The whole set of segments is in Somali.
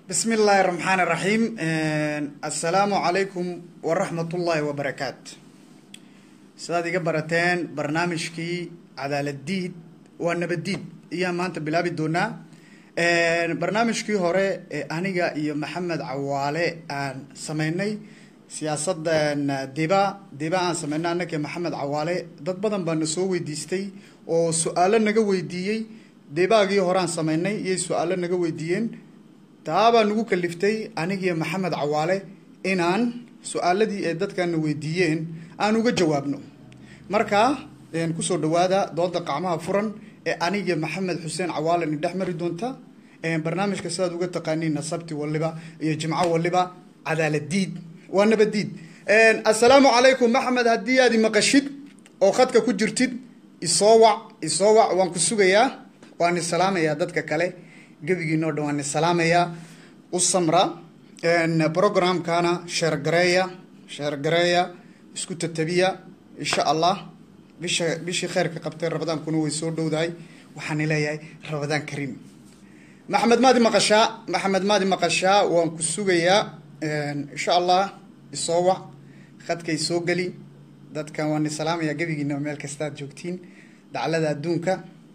bismi illaahi raxmaan iraxiim assalaamu calaykum waraxmatullaahi wabarakaatu sidaad iga barateen barnaamijkii cadaaladiid waa nabadiid ayaan maanta bilaabi doonaa barnaamijkii hore ee aniga iyo maxamed cawaale aan sameynay siyaasadan diba diba aan sameynay annaka maxamed cawaale dad badan baa na soo weydiistay oo su-aalo naga weydiiyey debaagii horeaan sameynay iyay su-aalo naga weydiiyeen taabaa nagu kaliftay anigiiyo maxamed cawaale inaan su-aaladii ay dadkana weydiiyeen aan uga jawaabno marka kusoo dhawaada dooda qacmaha furan ee anigiyo maxamed xuseen cawaale ni dhex mari doonta barnaamijka sidaad uga taqaaniina sabti waliba iyo jimco waliba cadaaladiid waa nabadiid assalaamu calaykum maxamed haddii aad imaqashid oo khadka ku jirtid isoo wac isoo wac waan ku sugayaa waan isalaamayaa dadka kale gebigiinoo dhan waan isalaamayaa u samra programkana sheergareeya sheergareeya isku tatabiya insha allah bisha bishii kheyrka qabtay rabadaankuna way soo dhowdahay waxaan leeyahay rabadaan kariim maxamed maadi maqashaa maxamed maadi maqashaa waan ku sugayaa insha allah isoo wac khadkay soo geli dadkan waan isalaamayaa gebigiina meel kastaad joogtiin daclada adduunka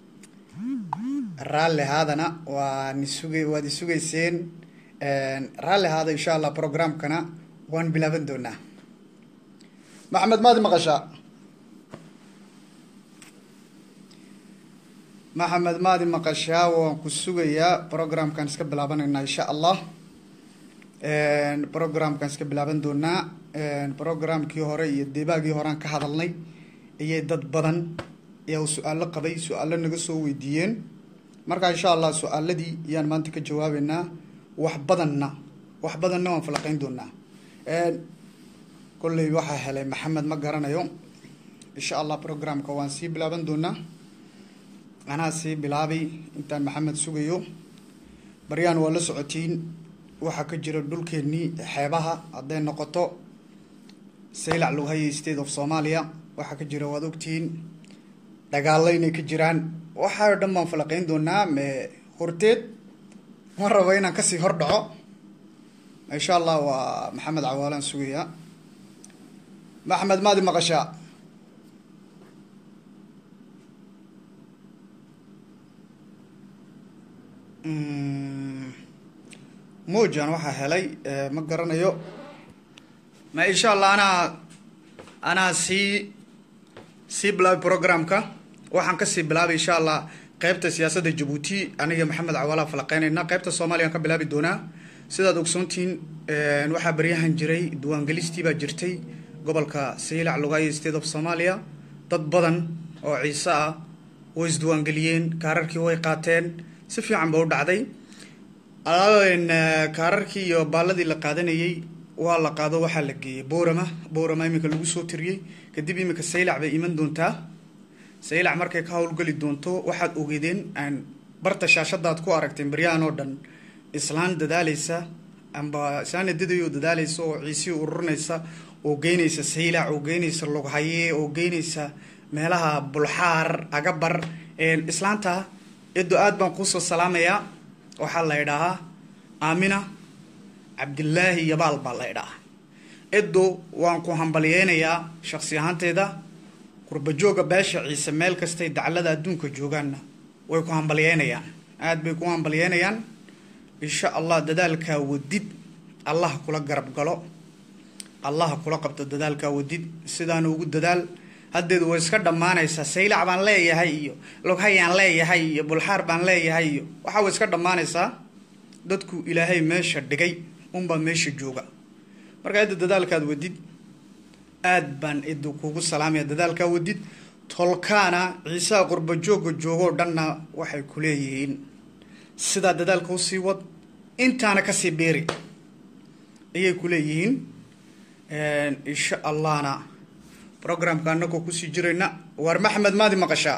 raalli haadana waan isuga waad isugayseen raalli haada insha allah programkana waan bilaaban doonaa maxamed maadi maqashaa maxamed maadi maqashaa waan ku sugayaa programkan iska bilaabanaynaa insha allah programkan iska bilaaban doonaa programkii hore iyo debaagii horean ka hadalnay ayay dad badan ayaa su-aalo qabay su-aalo naga soo weydiiyeen marka insha allah su-aaladii ayaan maanta ka jawaabeynaa wax badanna wax badanna waan falaqeyn doonaa kolley waxaa helay maxamed ma garanayo insha allah programka waan sii bilaaban doonaa anaa sii bilaabay intaan maxamed sugayo baryaan waa la socotiin waxaa ka jira dhulkeennii xeebaha hadday noqoto saylac lughaya state of soomaaliya waxaa ka jira waad ogtihiin dagaalo inay ka jiraan waxaa o dhan baan falaqeyn doonaa me horteed ma rabo inaan kasii hor dhaco insha allah waa maxamed cawaalaan sugayaa maxamed maadi maqashaa mojan waxaa helay ma garanayo ma insha allah anaa anaa sii sii bilaabay programka waxaan kasii bilaabay insha allah qeybta siyaasadda jabuuti aniga maxamed cawaala falaqeynayna qeybta soomaliyan ka bilaabi doonaa sidaad ogsoontihiin waxaa baryahan jiray diiwaangelistii baa jirtay gobolka saylac lugaayo state of somalia dad badan oo ciise ah way isdiiwaangeliyeen kaararkii way qaateen si fiican ba u dhacday kaararkii iyo baaladii la qaadanayey waa la qaado waxaa la geeyey boorama boorama iminka lagu soo tiriyey kadib iminka saylac bay iman doontaa saylac markay ka howlgeli doonto waxaad ogeedeen aan barta shaashadaad ku aragteen baryahan oo dhan islaan dadaaleysa amba islaan edadayo dadaaleysa oo ciisii ururinaysa oo geynaysa saylac oo geynaysa lughaye oo geynaysa meelaha bulxaar agabar islaanta edo aad baan kuusoo salaamayaa waxaa la idhaahaa aamina cabdilaahi yabaal baa la idhahaa edo waan ku hambalyeynayaa shaksi ahaanteeda qurbajooga beesha ciise meel kastay daclada adduunka joogaanna way ku hambalyeynayaan aada bay ku hambalyeynayaan insha allah dadaalkaa wadid allah kula garab galo allah kula qabto dadaalkaa wadid sidaana ugu dadaal haddeed way iska dhammaanaysaa saylac baan leeyahay iyo loghayaan leeyahay iyo bulxaar baan leeyahay iyo waxaa way iska dhammaanaysaa dadku ilaahay meesha dhigay unbaa meesha jooga marka idda dadaalkaad wadid aad baan idda kugu salaamaya dadaalkaa wadid tolkaana ciisaha qurbajooga joogoo dhanna waxay ku leeyihiin sidaa dadaalka usii wad intaana kasii beeri ayay ku leeyihiin insha allahna programka anagoo kusii jirayna waar maxamed maadi maqashaa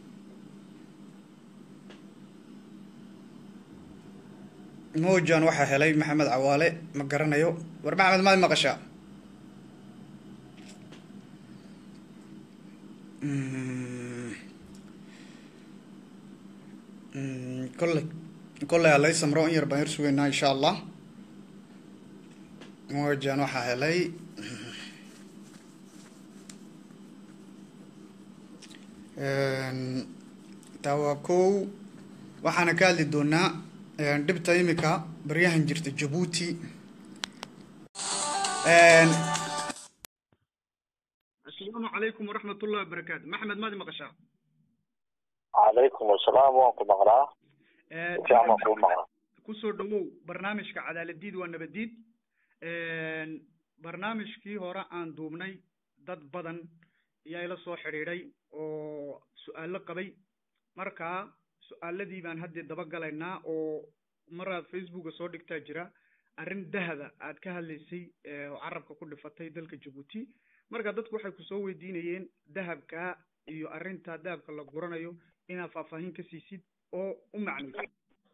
mojan waxaa helay maxamed cawaale ma garanayo war maxamed maadi maqashaa kolley kolley halay samro in yar baan yar sugaynaa insha allah wajan waxaa helay taa waa kow waxaana ka hadli doonaa dhibta imika baryahan jirta jabuuti asalaamu calaykum waraxmat ullahi wabarakaatu maxmed maadi maqashaa calaykum asalaam waan ku maqlaa sifiican waan kuu maqlaa kusoo dhawow barnaamijka cadaaladiid waa nabadiid barnaamijkii hore aan duubnay dad badan ayaa ila soo xidhiidhay oo su-aalo qabay marka su-aaladii baan haddee dabagalaynaa oo maraad facebooka soo dhigtaa jira arrin dahaba aad ka hadlaysay oo carabka ku dhifatay dalka jabuuti marka dadku waxay kusoo weydiinayeen dahabka iyo arrinta dahabka la guranayo inaad faahfaahin ka siisid oo u macnayso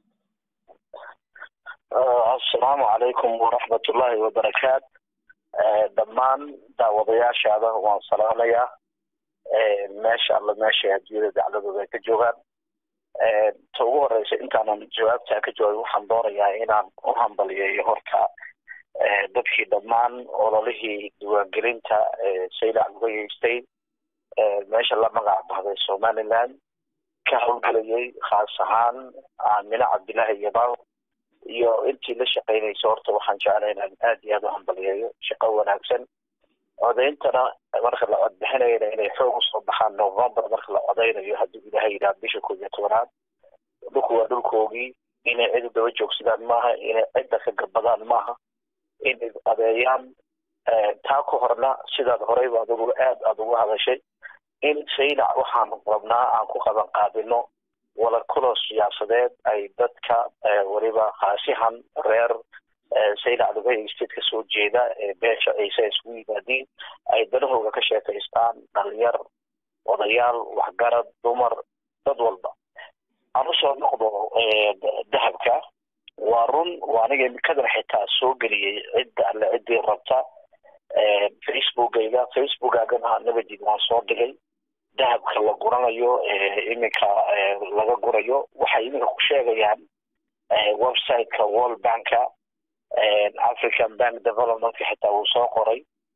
assalaamu calaykum waraxmatullaahi wabarakaat dhammaan daawadayaashaada waan salaamayaa meesha alla meesha adduunyada dacladooda ay ka joogaan ta ugu horeysa intaanan jawaabtaa ka jawaabin waxaan doonayaa inaan u hambaliyeeyo horta dadkii dhammaan ololihii diiwaangelinta saylac laga yeystay meesha la magac bahday somaliland ka howlgelayay khaas ahaan aamine cabdillaahi yabaal iyo intii la shaqeynaysa horta waxaan jeclay inaan aad iyo aad u hambaliyeeyo shaqo wanaagsan codeyntana marka la codbixinayana inay xoog usoo baxaan november marka la codeynayo hadduu ilaahay yidhaha bisha koob iyo tobanaad dhulku waa dhulkoogii inay cid u daba joogsadaan maaha inay cidda ka gabadaan maaha inay adeeyaan taa ka horna sidaad horeyba adigu aad aada ugu hadashay in saylac waxaan rabnaa aan ku qaban qaadino wada kulo siyaasadeed ay dadka weliba khaasihan reer saylac lugay state ka soo jeeda ee beesha ciise isugu yimaadiin ay danahooga ka sheekaystaan dhalinyar odayaal waxgarad dumar dad walba aan usoo noqdo dahabka waa run waa aniga imikadan xitaa soo geliyey cidda alle ciddii rabta facebookayga facebookaagana nabadid waan soo dhigay dahabka la guranayo iminka laga gurayo waxay iminka ku sheegayaan websiteka world banka african bank developmentka xitaa wuu soo qoray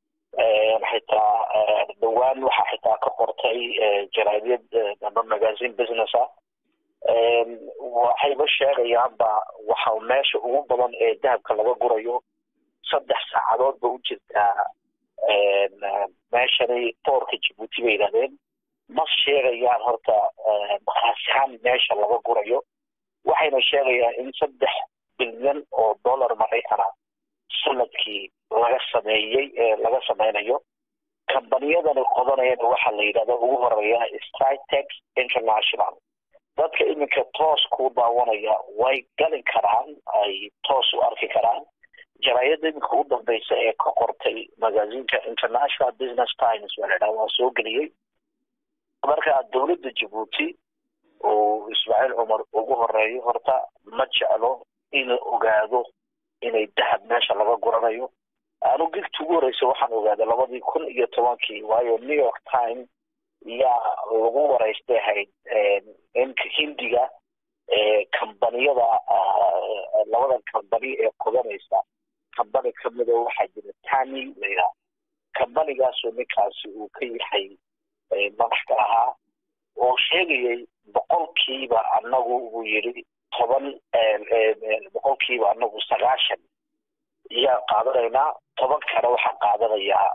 xitaa dhawaan waxaa xitaa ka qortay jaraadiyad damba magazine business ah waxayba sheegayaanba waxa meesha ugu badan ee dahabka laga gurayo saddex saacadood ba u jirtaa meeshani boorka jabuuti bay yidhahdeen ma sheegayaan horta khaasihaan meesha laga gurayo waxayna sheegayaan in saddex bilyan oo dollar maraykana sanadkii laga sameeyey ee laga sameynayo kambaniyadani qodanayana waxaa la yidhahda ugu horeeya stritex international dadka iminka toos ku daawanaya way gali karaan ay toos u arki karaan jaraayada iminka u dambeysa ee ka qortay magazinka international business times baa la yidhaha waa soo geliyey marka dowladda jabuuti uu ismaaciil cumar ugu horeeyo horta ma jeclo in ogaado inay dahab meesha laga guranayo anu gigta ugu horeysa waxaan ogaaday labadii kun iyo tobankii waayo new york time yaa lagu wareystay ahayd inka hindiga kambaniyada labada kambani ee qodanaysa kambani kamida waxaa jira tani layidhaha kambanigaasoo ninkaasi uu ka yahay madax ka ahaa oo sheegayay boqolkiiba anagu uu yidhi toban boqolkiiba anagu sagaashan yaa qaadanaynaa toban kana waxaa qaadanayaa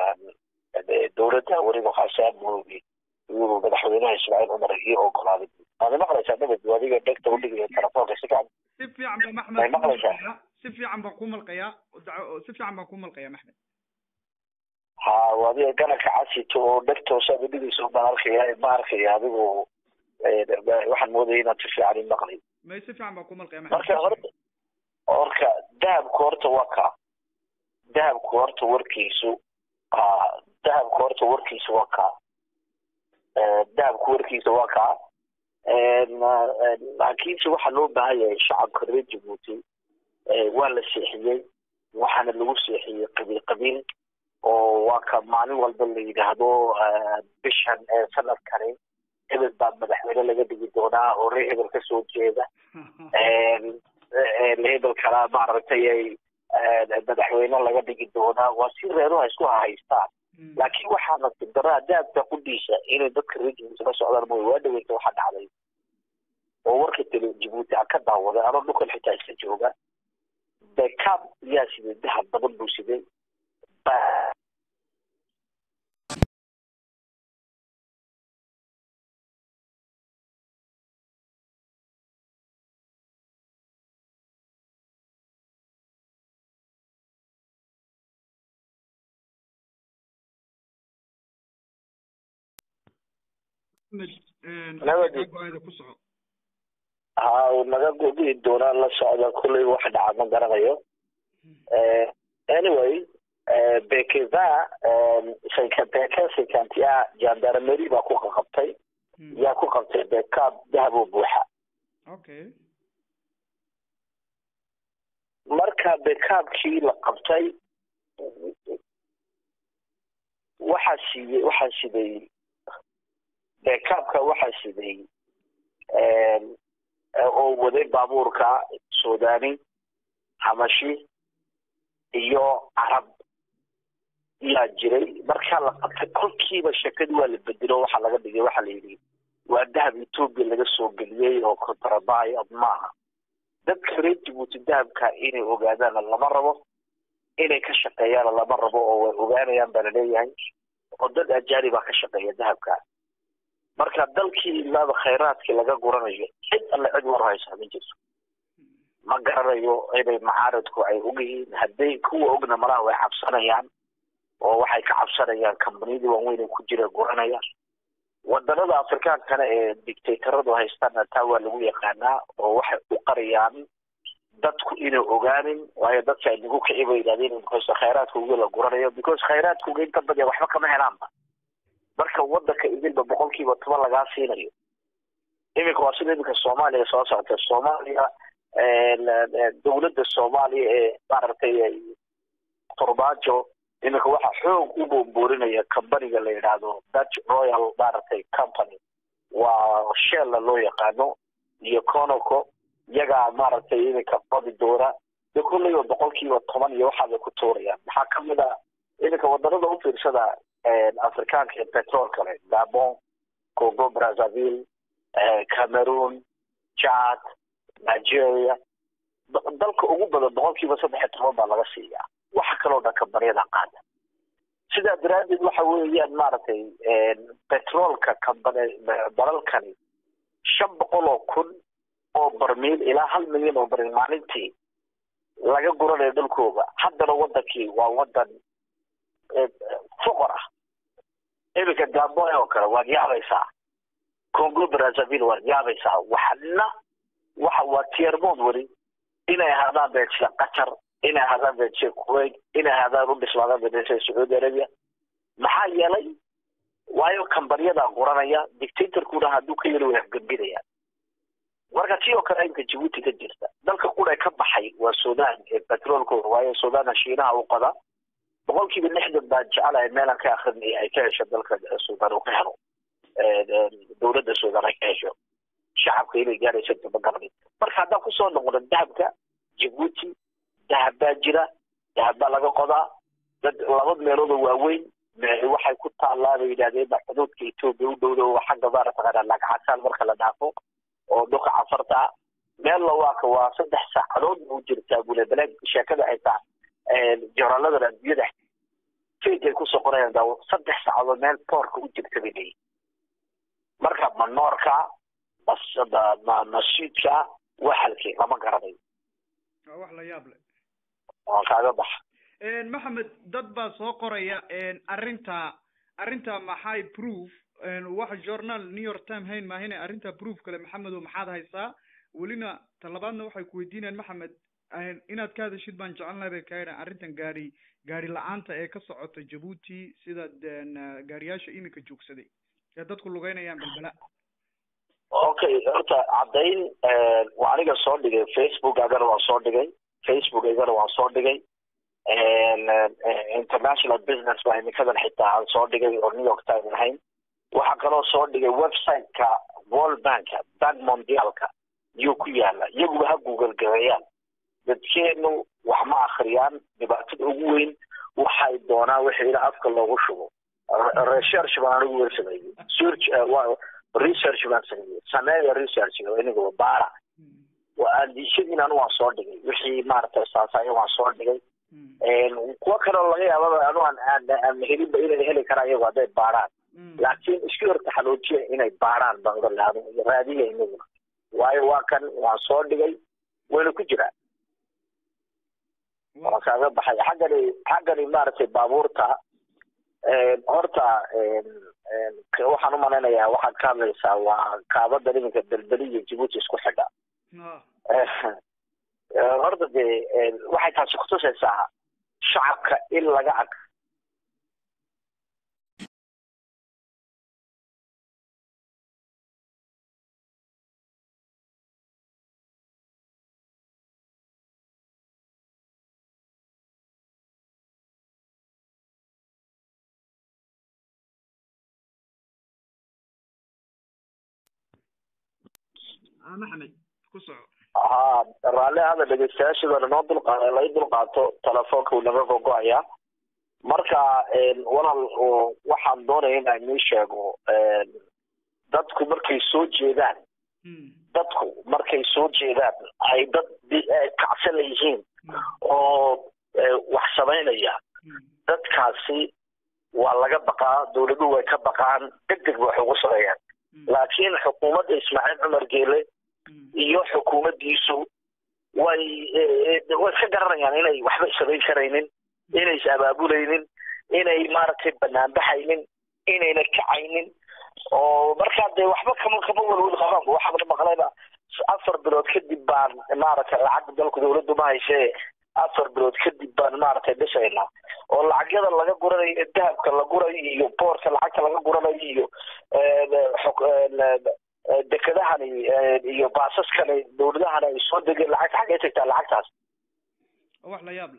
dowladda weliba khaasaamoogi iyuu madaxweynaha ismaaciil cumar ii ogolaaday waad maqlaysaa nabad adiga dhegta udhigaya telefoonka si fiican si fiican ba maxmed may maqlaysaa si fiican baan ku malqayaa si fiican baan ku malqayaa maxmed ha adiga garanka casito oo dhegtoosaad udhigayso baan arkaya ma arkaya adigu waxaan moodaya inaad si fiican i maqlay may si fiican baan ku malqaya marka horta horka dahabku horta waa ka dahabku horta warkiisu dahabku horta warkiisa waa kaa dahabku warkiisa waa kaa laakiinse waxaa loo baahan yahay shacabka reer jabuuti waa la seexiyey waxaana lagu seexiyey qabiil qabiil oo waa ka maalin walba la yidhaahdo bishan sanadkani hebel baa madaxweyne laga dhigi doonaa oo ree hebel kasoo jeeda hebel kala maaragtay madaxweyne laga dhigi doonaa waa si reeruha isku hahaystaan laakiin waxaa nasib daraa daabka qudhiisa inay dadka reer jabuuti la socdaan mooy waa dhaweyta waxaa dhacday oo warka tele jabuuti aan ka daawaday anoo dhulkan xitaa iska jooga bekaab yaa siday dahab badan buu siday ha naga gudi doonaa la socda kulley wax dhaca ma garanayo anyway bekeza beke sekantia jandarmeri baa ku qaqabtay yaa ku qabtay bekaab dahab oo buuxa okay marka bekaabkii la qabtay waxaa siiyey waxaa siday bekaabka waxaa siday oo waday baabuurka suudani hamashi iyo carab yaa jiray markaa la qabtay kolkiiba sheekadii waa la bedelo waxaa laga dhigay waxaa la yidhi waa dahab etoobiya laga soo geliyey oo kontrabayo maaha dadka reer jabuuti dahabka inay ogaadaana lama rabo inay ka shaqeeyaana lama rabo oo way ogaanayaan baa laleeyahay oo dad ajaanibaa ka shaqeeya dahabka marka dalkii ilaaba khayraadkii laga guranayo cid alle cid war haysa ma jirto ma garanayo inay macaaridku ay ogyihiin hadday kuwa ogna malaha way cabsanayaan oo waxay ka cabsanayaan kambaniyadii waaweyn ku jira guranaya wadanada afrikaankana ee dictatoradu haystaana taa waa lagu yaqaanaa oo waxay u qariyaan dadku inay ogaanin waayo dadka ay nagu kici bay yidhahdeen because khayraadka uga la guranayo because khayraadka uga inta badiya waxba kama helaanba marka wadanka idilba boqolkiiba toban lagaa siinayo iminka waa sida iminka soomaaliya soo socota soomaaliya dowladda soomaaliya ee maaragtay turbaajo iminka waxaa xoog u boonboorinaya companiga la yidhaahdo dutch royal maaragtay company waa sheella loo yaqaano iyo conoco iyagaa maaragtay iminka qodi doona de kulleyba boqolkiiba toban iyo waxaabay ku tuurayaan maxaa kamid a iminka wadanada u fiirsada afrikaanka ee petrol kale gabon congo brazzaville cameroon chad nigeria dalka ugu badan boqolkiiba saddex iyo toban baa laga siiyaa waxa kaloo dhan kambaniyada qaada sidaa daraaddeed waxa weeyaan maaragtay petroolka kambani dalalkani shan boqol oo kun oo barmiil ilaa hal milyan oo barmiil maalintii laga guranayo dhulkooda haddana wadankii waa wadan foqor ah iminka gabon oo kale waad yaabaysaa congo brazzaville waad yaabaysaa waxna waxa waa tiermood weli inay ahaadaan beedsida qatar inay ahaadaan beedsida kuwait inay ahaadaan u dhismaadaan beedsida sacuudi arabia maxaa yeelay waayo kambaniyada guranaya dictatorkuna hadduu ka yeli way afgembinayaan marka tii oo kale imka jabuuti ka jirta dalka qura ka baxay waa sudan ee petroolkooda waayo sudanna shiinaha u qoda boqolkiiba lixdan baa jecelahay meelaan ka akrinaya ay ka hesho dalka sudan uu ka helo dowladda sudan ay ka hesho shacabka inay gaarayso dabagarni marka haddaan kusoo noqono dahabka jabuuti dahab baa jira dahab baa laga qodaa dad laba meeloodoo waaweyn waxay ku taallaa bay yidhahdeen xuduudka etoobiya u dhowda oo xagga maaragtaqaana lagcasaan marka la dhaafo oo dhulka cafarta ah meel lawaaka waa saddex saacadood buu jirtaa bule baleeg sheekada ay tahay joraaladana adduunyada feg ay kusoo qorayaan daawo saddex saacadood meel boorka u jirta bay leeyihin marka ma noorka ma masjidka waxalkii lama garanayo waa wax la yaab leh waan kaaga baxa maxamed dad baa soo qoraya arrinta arrinta maxay proof wax journal new york time hayn maahine arrinta proof kale maxamedo maxaad haysaa welina talabaadna waxay ku weydiinayaan maxamed inaad ka hadashid baan jecel lahay bay kaadhan arrintan gaari gaari la-aanta ee ka socota jabuuti sida gaariyaasha iminka joogsaday ee dadku lugeynayaan belbela okay horta caddayn waa aniga soo dhigay facebook agana waan soo dhigay facebook igana waan soo dhigay international business baa iminkadan xitaa aan soo dhigay oo new york time ahayn waxaa kaloo soo dhigay website-ka world banka bank mondialka yuu ku yaala iyaguba ha google gareeyaan dadkeenu wax ma akhriyaan dhibaatada ugu weyn waxay doonaan wixii ila afka loogu shubo research baan anigu weer sameeyey search research baan sameeyey sameeya research inigaba baara aandishadiin anu waan soo dhigay wixii maaragtay saasaayo waan soo dhigay kuwo kaleo laga yaababa anu aan helinba inay heli karaan iyagu hadday baaraan laakiin isku hor taxaloojiya inay baaraan bangalaado raadiya inaguna waayo waa kan waan soo dhigay wayna ku jiraan waan kaaga baxay xaggani xaggani maaragtay baabuurta horta waxaan umalaynayaa waxaad ka hadlaysaa waa kaabada iminka belbeli iyo jibuuti isku xidha horta dee waxay taasi kutusaysaa shacabka in laga ag maxamed ku soco ha raalli hada dhegeystayaashadana noo dulqaada lai dulqaato telefoonka uu naga gogo-ayaa marka walaal waxaan doonaya inaan inii sheego dadku markay soo jeedaan dadku markay soo jeedaan ay dad kacsan yihiin oo wax samaynaya dadkaasi waa laga baqaa dawladuhu way ka baqaan deg deg ba wax ugu sameeyaan laakiin xukuumadda ismaaciil cumar geele iyo xukuumaddiisu way way iska garanayaan inay waxba samayn karaynin inay is abaabulaynin inay maaragtay banaanbaxaynin inayna kacaynin oo markaa dee waxba kama kama welwel qabaan waxaa maqlayba afar bilood kadib baan maaragtay lacag dalku dawladdu ma haysee afar bilood kadib baan maaragtay dhisaynaa oo lacagyada laga guranayo dahabka la gurayo iyo boorka lacagta laga guranayo iyo dekedahani iyo baasaskani dawladahani ay soo degeen lacagta xaggay tagtaa lacagtaas wax la yaab le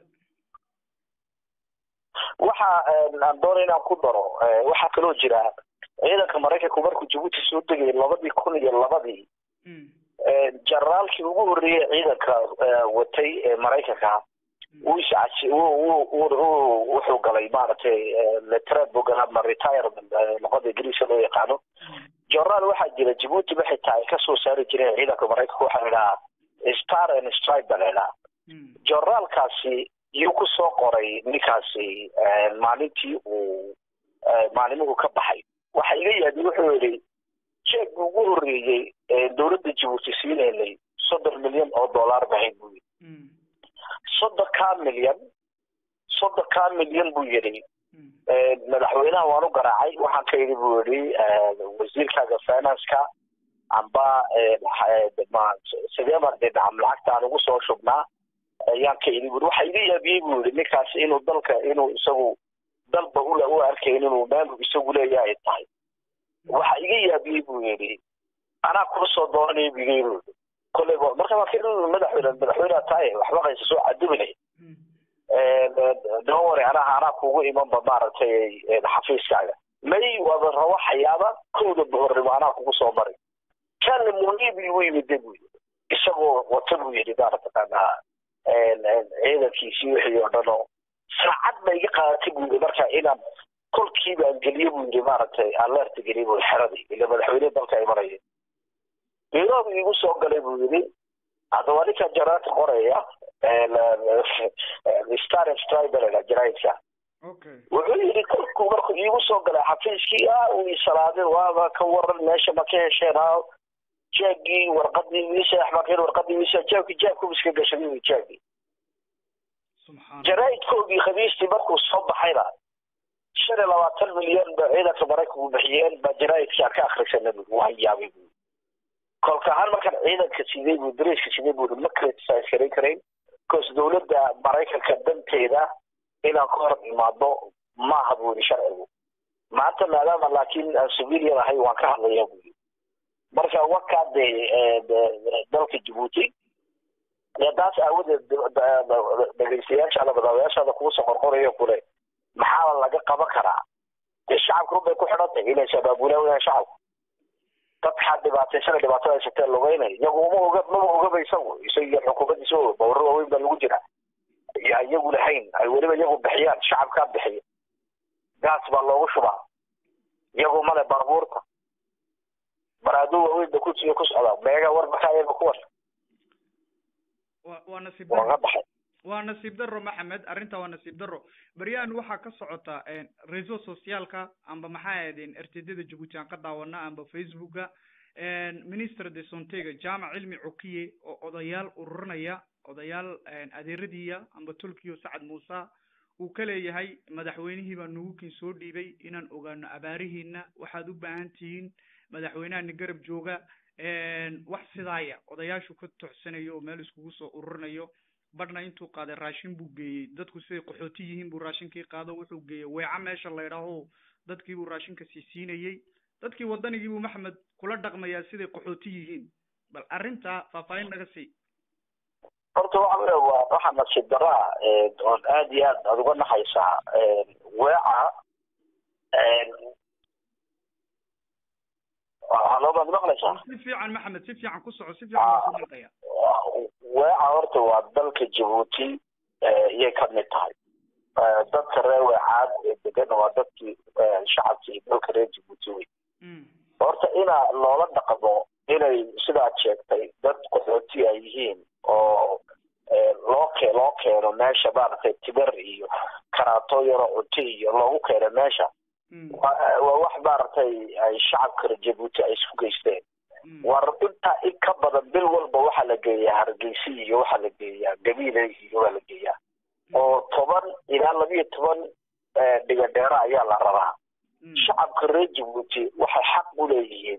waxa aan doonay inaan ku daro waxaa kaloo jira ciidanka maraykanku markuu jabuuti soo degay labadii kun iyo labadii generaalkii ugu horreeyey ciidanka watay ee maraykanka wuu iscaji wuxuu galay maaragtay letred buu galay ama retirement luqada ingiriiska loo yaqaano generaal waxaa jira jabuuti ba xitaa ay kasoo saari jireen ciidanka maraykanka waxaa la idhahaa star and stripe ba la idhahaa generaalkaasi iyuu kusoo qoray ninkaasi maalintii uu maalimuhu ka baxay waxa iga yaadi wuxuu yidhi jeeg ugu horreeyey dawladda jabuuti siinaynay soddon milyan oo dollar bahayd buu yidhi soddonkaa milyan soddonkaa milyan buu yidhi madaxweynaha waan u garaacay waxaan ka yidhi buu yidhi wasiirkaaga financeka amba sidee baan dee dhacam lacagta aan ugu soo shubnaa ayaan ka yidhi buri waxa iga yaabiyey buu yidhi ninkaas inuu dalka inuu isagu dalba ule u arkayn inuu meel isagu leeyahay ay tahay waxa iga yaabiyey buu yidhi anaa kuu soo doonanaya bigay buu yidhi kolleyba marka waa kin madaxweyne madaxweyneha tahay waxba qaysa soo cadubinay dawari anaha anaa kugu imanba maaragtay xafiiskaaga may waaba rabo xayaaba kowda bahornimo anaa kugu soo mari kanle munibi u yimide buu yidhi isagoo wata buu yidhi maaragtaqaanaa ciidankiisii wixii oo dhan oo saacad ba iga qaadatay buu yidhi marka inaan kolkiiba aan geliyo buu yidhi maaragtay alerta geliyo buu xeradii ila madaxweyne dalka imanaya nairobi igu soo galay buu yidhi haddaba ninka jaraadka qoraya star stribal jaraidka wuxuu yidhi kolkuu markuu iigu soo galay xafiiskii ah uu isalaadin waaba ka waran meesha ma ka hesheen ha jaagii warqadii wiisa axmarkeen warqadii wiisa jaabkii jaabku iska gashay jaagii jaraa'idkoogii khamiistii markuu soo baxayna shan iyo labaatan milyan ba ciidanka maraykanku bixiyeen baa jaraa'idkii aan ka akhrisanay bu waa yaabay bu kolka ahaan markaan ciidanka sidee buu dareyska sidee buu ma criticize karan karayn bcause dawladda maraykanka danteeda inaan ka hor imaado maaha buu yidhi sharcigu maanta maadaama laakiin aan civilian ahay waan ka hadlaya buu yidhi marka wakaa dee dalka jabuuti taas aawadeed dhegeystayaashaada badaawayaashaada kugu soo qorqorayo kule maxaa laga qaban karaa dee shacabka runbay ku xidhan tahay inay sabaabulaan wayaan shacabku dadkaa dhibaataysana dhibaatada haysatee lugeynaya iyagu uma oga maba ogaba isagu isagiyo xukuumaddiisa oga bawrro waaweyn baa lagu jira yaa iyagu lahayn ay weliba iyagu bixiyaan shacabkaa bixiya gaas baa loogu shubaa iyagu male baabuurta baraaduu waaweyn ba ku ku socdaa meega warbakaa iyaga kuwan wa waa nasiib waa ka darro baxay waa nasiib darro maxamed arrinta waa nasiib darro beryahan waxaa ka socota reseau socialka amba maxaa ahaydeen ertedada jabuuti aan ka daawana amba facebooka minister de sontega jaamac cilmi cukiye oo odayaal ururinaya odayaal adeeradiiya amba tolkiyo sacad muuse uu ka leeyahay madaxweynihii baa nugukin soo dhiibay inaan ogaano abaarihiina waxaad u baahan tihiin madaxweynahani garab jooga wax sidaaya odayaashu ka tocsanayo oo meel iskugu soo ururinayo badhna intuu qaaday raashin buu geeyey dadku siday qaxooti yihiin buu raashinkii qaado wuxuu geeyey weeca meesha la ydhaaho dadkii buu raashinka sii siinayey dadkii waddanigii buu maxamed kula dhaqmayaa siday qaxooti yihiin bal arrinta faahfaahin naga sii horta waxa wey waa waxa nasiib daraa oon aad iyo aad aad uga naxaysaa weeca haloo baad maqlaysaa si fiican maxamed si fiican ku soco si fiican baan ku maqaya weeca horta waa dalka jabuuti iyay ka mid tahay dadka reer weecaad ee degan waa dadkii shacabkii dalka reer jabuuti wey horta inaa loola dhaqmo inay sidaad sheegtay dad qaxooti ay yihiin oo loo ke loo keeno meesha maaragtay tibar iyo karaato yaro cunto iyo loogu keeno meesha waa wax maaragtay ay shacabka reer jabuuti ay isku geysteen war intaa in ka badan bil walba waxaa la geeyaa hargeysi iyo waxaa la geeyaa gabiile iyo waa la geeyaa oo toban ilaa labiyo toban dhigadheero ayaa la rabaa shacabka reer jabuuti waxay xaq u leeyihiin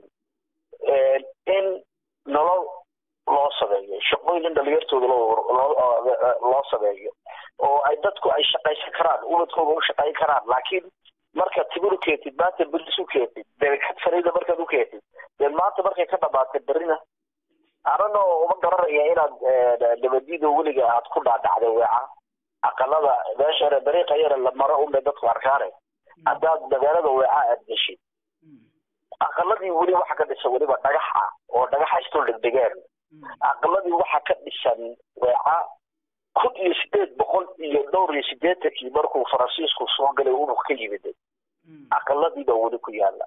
in nolol loo sameeyo shaqooyin in dhalinyartooda loo sameeyo oo ay dadku ay shaqaysan karaan ubadkooda u shaqayn karaan laakiin markaad timir u keentid maanta beris u keentid deekad farida markaad u keentid dee maanta markay ka dhamaatay berina anana uma garanaya inaad nabadiida weliga aad ku dhaadhacday weeca aqalada meesha dariiqa yara la maro unbay dadku arkaane haddaad magaalada weeca aad geshid aqaladii weli waxa ka dhisan weliba dhagaxa oo dhagaxa istul dhegdhegeen aqaladii waxa ka dhisan weeca kun iyo sideed boqol iyo dhowr iyo sideetankii markuu faransiisku soo galay unug ka yimiday aqaladiiba weli ku yaala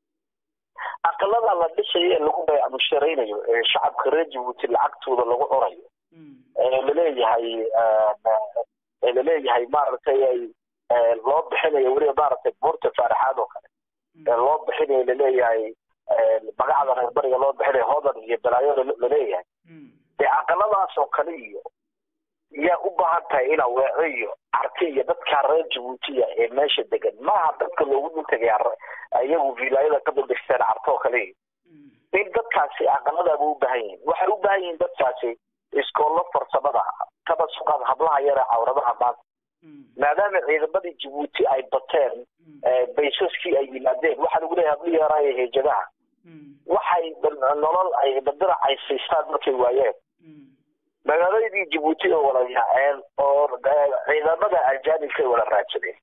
aqalada la dhisayo ee lagu bayacmusharaynayo ee shacabka reer jabuuti lacagtooda lagu cunayo ee laleeyahay ee laleeyahay maaragtay ay loo bixinayo weliba maaragtay buurta faaraxaad oo kale ee loo bixinayo laleeyahay magacda reer bariga loo bixinayo hodan iyo balaayo laleeyahay dee aqaladaas oo kale iyo yaa u baahan tahay inaa weeco iyo arti iyo dadkaa reer jabuutiya ee meesha degan maaha dadka loogu dhultagaya iyagu vilaayada ka dambaysteen carto oo kale in dadkaasi aqaladaaba u baahan yihin waxay u baahan yihiin dadkaasi iskoollo farsamada kaba suqaad hablaha yare cawradaha maanta maadaama ciidamadii jabuuti ay bateen baysaskii ay yimaadeen waxaa lagu leeyahay hablihii yaraaye heejadaha waxay nolol ay badirac ay siistaan markay waayeen magaaladii jabuuti oo wada yaaceen oo ciidamada ajaanibkay wada raadsadeen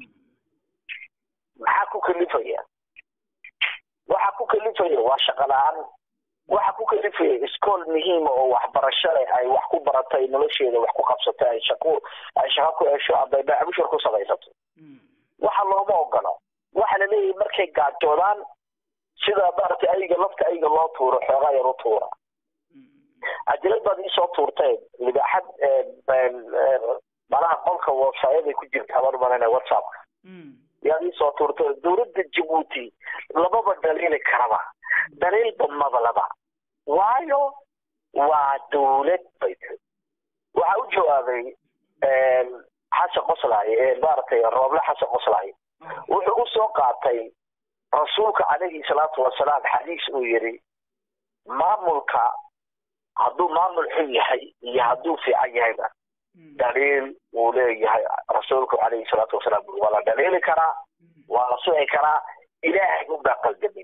maxaa ku kalifaya waxa ku kalifaya waa shaqo la-aan waxa ku kalifaya iskool muhiima oo waxbarasho leh ay wax ku baratay nolosheeda wax ku qabsatay ay shaqo ay shaqo ku hesho aday baacabushar ku samaysato waxa looma ogola waxa la leeyahay markay gaajoodaan sida maaragtay ayga lafta ayga loo tuuro xoogaa yar u tuura cajalad baad iisoo tuurteen libaaxad malaha qolka websaayaday ku jirta aban umalana whatsappka yaad iisoo tuurteen dowladda jabuuti lababa dhaliili karaba dhaliilba madalaba waayo waa dowlad bay tiri waxaa u jawaabay xasan qoslaaye maaragtay rooble xasan qoslaaye wuxuu usoo qaatay rasuulka calayhi salaatu wasalaam xadiis uu yidhi maamulka hadduu maamul xun yahay iyo hadduu fiican yahayba dhaliil uu leeyahay rasuulku calayhi salaatu wasalaam waa la dhaliili karaa waa la suci karaa ilaahay unbaa qaldamin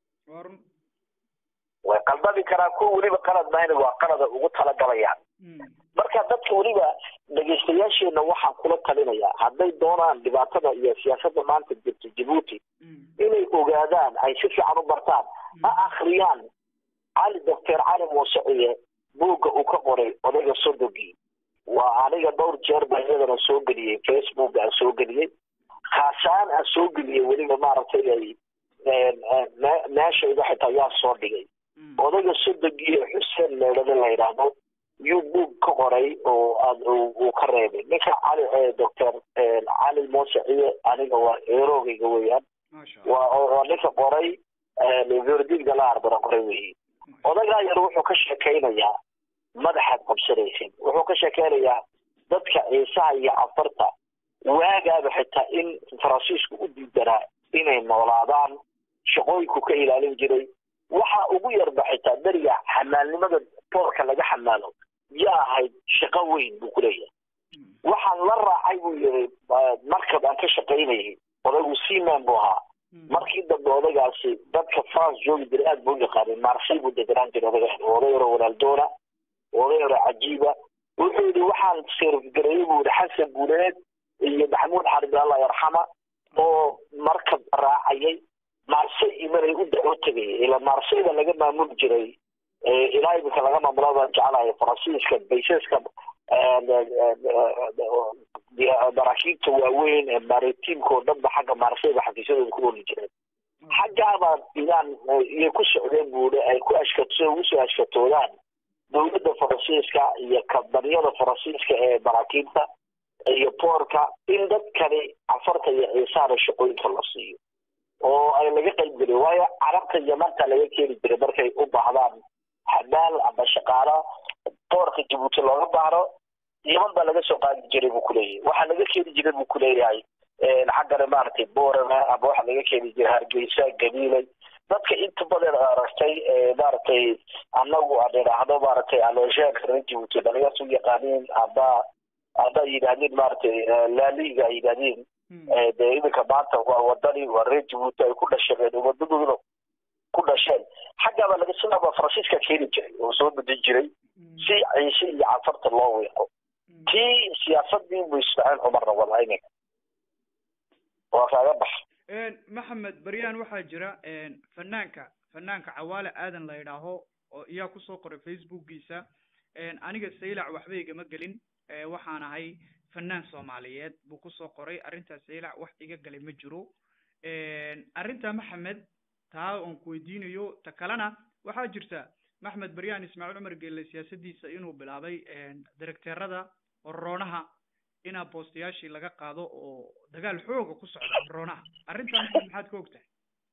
way qaldami karaa kuwa weliba qalad mahayna waa qalada ugu talagalayaan marka dadka weliba dhegaystayaasheenna waxaan kula talinayaa hadday doonaan dhibaatada iyo siyaasadda maanta jirta jabuuti inay ogaadaan ay si fiican u bartaan ha akhriyaan cali doctor cali muuseciye buugga uu ka qoray odayga sodogii waa aniga dhowr jeer baa iyadana soo geliyey facebook aan soo geliyey khaasaan aan soo geliyey weliba maaragtay ay meeshayda xitaa yaa soo dhigay odayga sodogii xuseen meedhada la yidhaahdo yuu buug ka qoray oo aad uu ka reebay ninka cali doctor cali muuseciye aniga waa eeroogayga weeyaan waa ninka qoray verdiga la arbara qoray weeye odagaa yar wuxuu ka sheekaynayaa madaxaad qabsanaysid wuxuu ka sheekeynayaa dadka ciisaha iyo cafarta waagaaba xitaa in faransiisku u diidanaa inay noolaadaan shaqooyinku ka ilaalin jiray waxa ugu yarba xitaa beriga xamaalnimada boorka laga xamaalo yaa ahayd shaqo weyn buu kuleeyahay waxaan la raacay buu yiri markab aan ka shaqaynayay odaygu seaman buu ahaa markii dambe odaygaasi dadka france joogi jiray aad buu u yaqaanay marsay buu deganaan jiray odayga oday yaro walaaldoona oday yaro cajiiba wuxuu yidhi waxaan sirfgareeyey buu yidhi xasan guuleed iyo maxamuud xarib allah yarxama oo markab raacayay marsay imanay u dacwo tegayay ila marsayda laga maamuli jiray ilaa imika laga maamulo baan jeclahay faransiiska baysaska maraakiibta waaweyn ee maritiimka oo dhanba xagga maarsayda xafiisyadooda ku oli jireen xaggaaba inaan iyay ku socdeen buuri ay ku ashkato ugu soo ashkatoodaan dowladda faransiiska iyo kambaniyada faransiiska ee maraakiibta iyo boorka in dadkani cafarta iyo ciisaana shaqooyinka la siiyo oo ay laga qayb geliyo waayo carabta yamanta laga keeni jiray markay u baahdaan xamaal ama shaqaalo boorka jabuuti looga baahdo yaman baa laga soo qaadi jiray buu kuleeyahay waxaa laga keeni jiray buu kuleeyahay xaggana maaragtay boorama ama waxaa laga keeni jiray hargeysa gabiilay dadka inta badan aragtay maaragtay annagu aan idhaahdo maaragtay aloosheeka reer jabuuti dhalinyarta u yaqaaniin aba hadday yidhaahdeen maaragtay laaliga ay yidhaahdeen dee iminka maanta waa wadani waa reer jabuuti ay ku dhasheen umadadooda ku dhasheen xaggaaba laga sidaaba faransiiska keeni jiray oo soo bedin jiray si ciise iyo cafarta loo wiiqo tii siyaasadii buu ismaaciil cumarna wadaa iminka waa kaaga bax maxamed baryaan waxaa jira fanaanka fanaanka cawaale aadan la yidhaaho oo iyaa kusoo qoray facebookgiisa aniga saylac waxba igama gelin waxaan ahay fanaan soomaaliyeed buu kusoo qoray arrintaas saylac wax iga galay ma jiro arrinta maxamed taa oon ku weydiinayo ta kalena waxaa jirta maxmed baryaan ismaaciil cumar geelle siyaasadiisa inuu bilaabay directeerada oroonaha inaa boostayaashii laga qaado oo dagaal xooga ku socda oroonaha arrintan maxaad ka ogtahay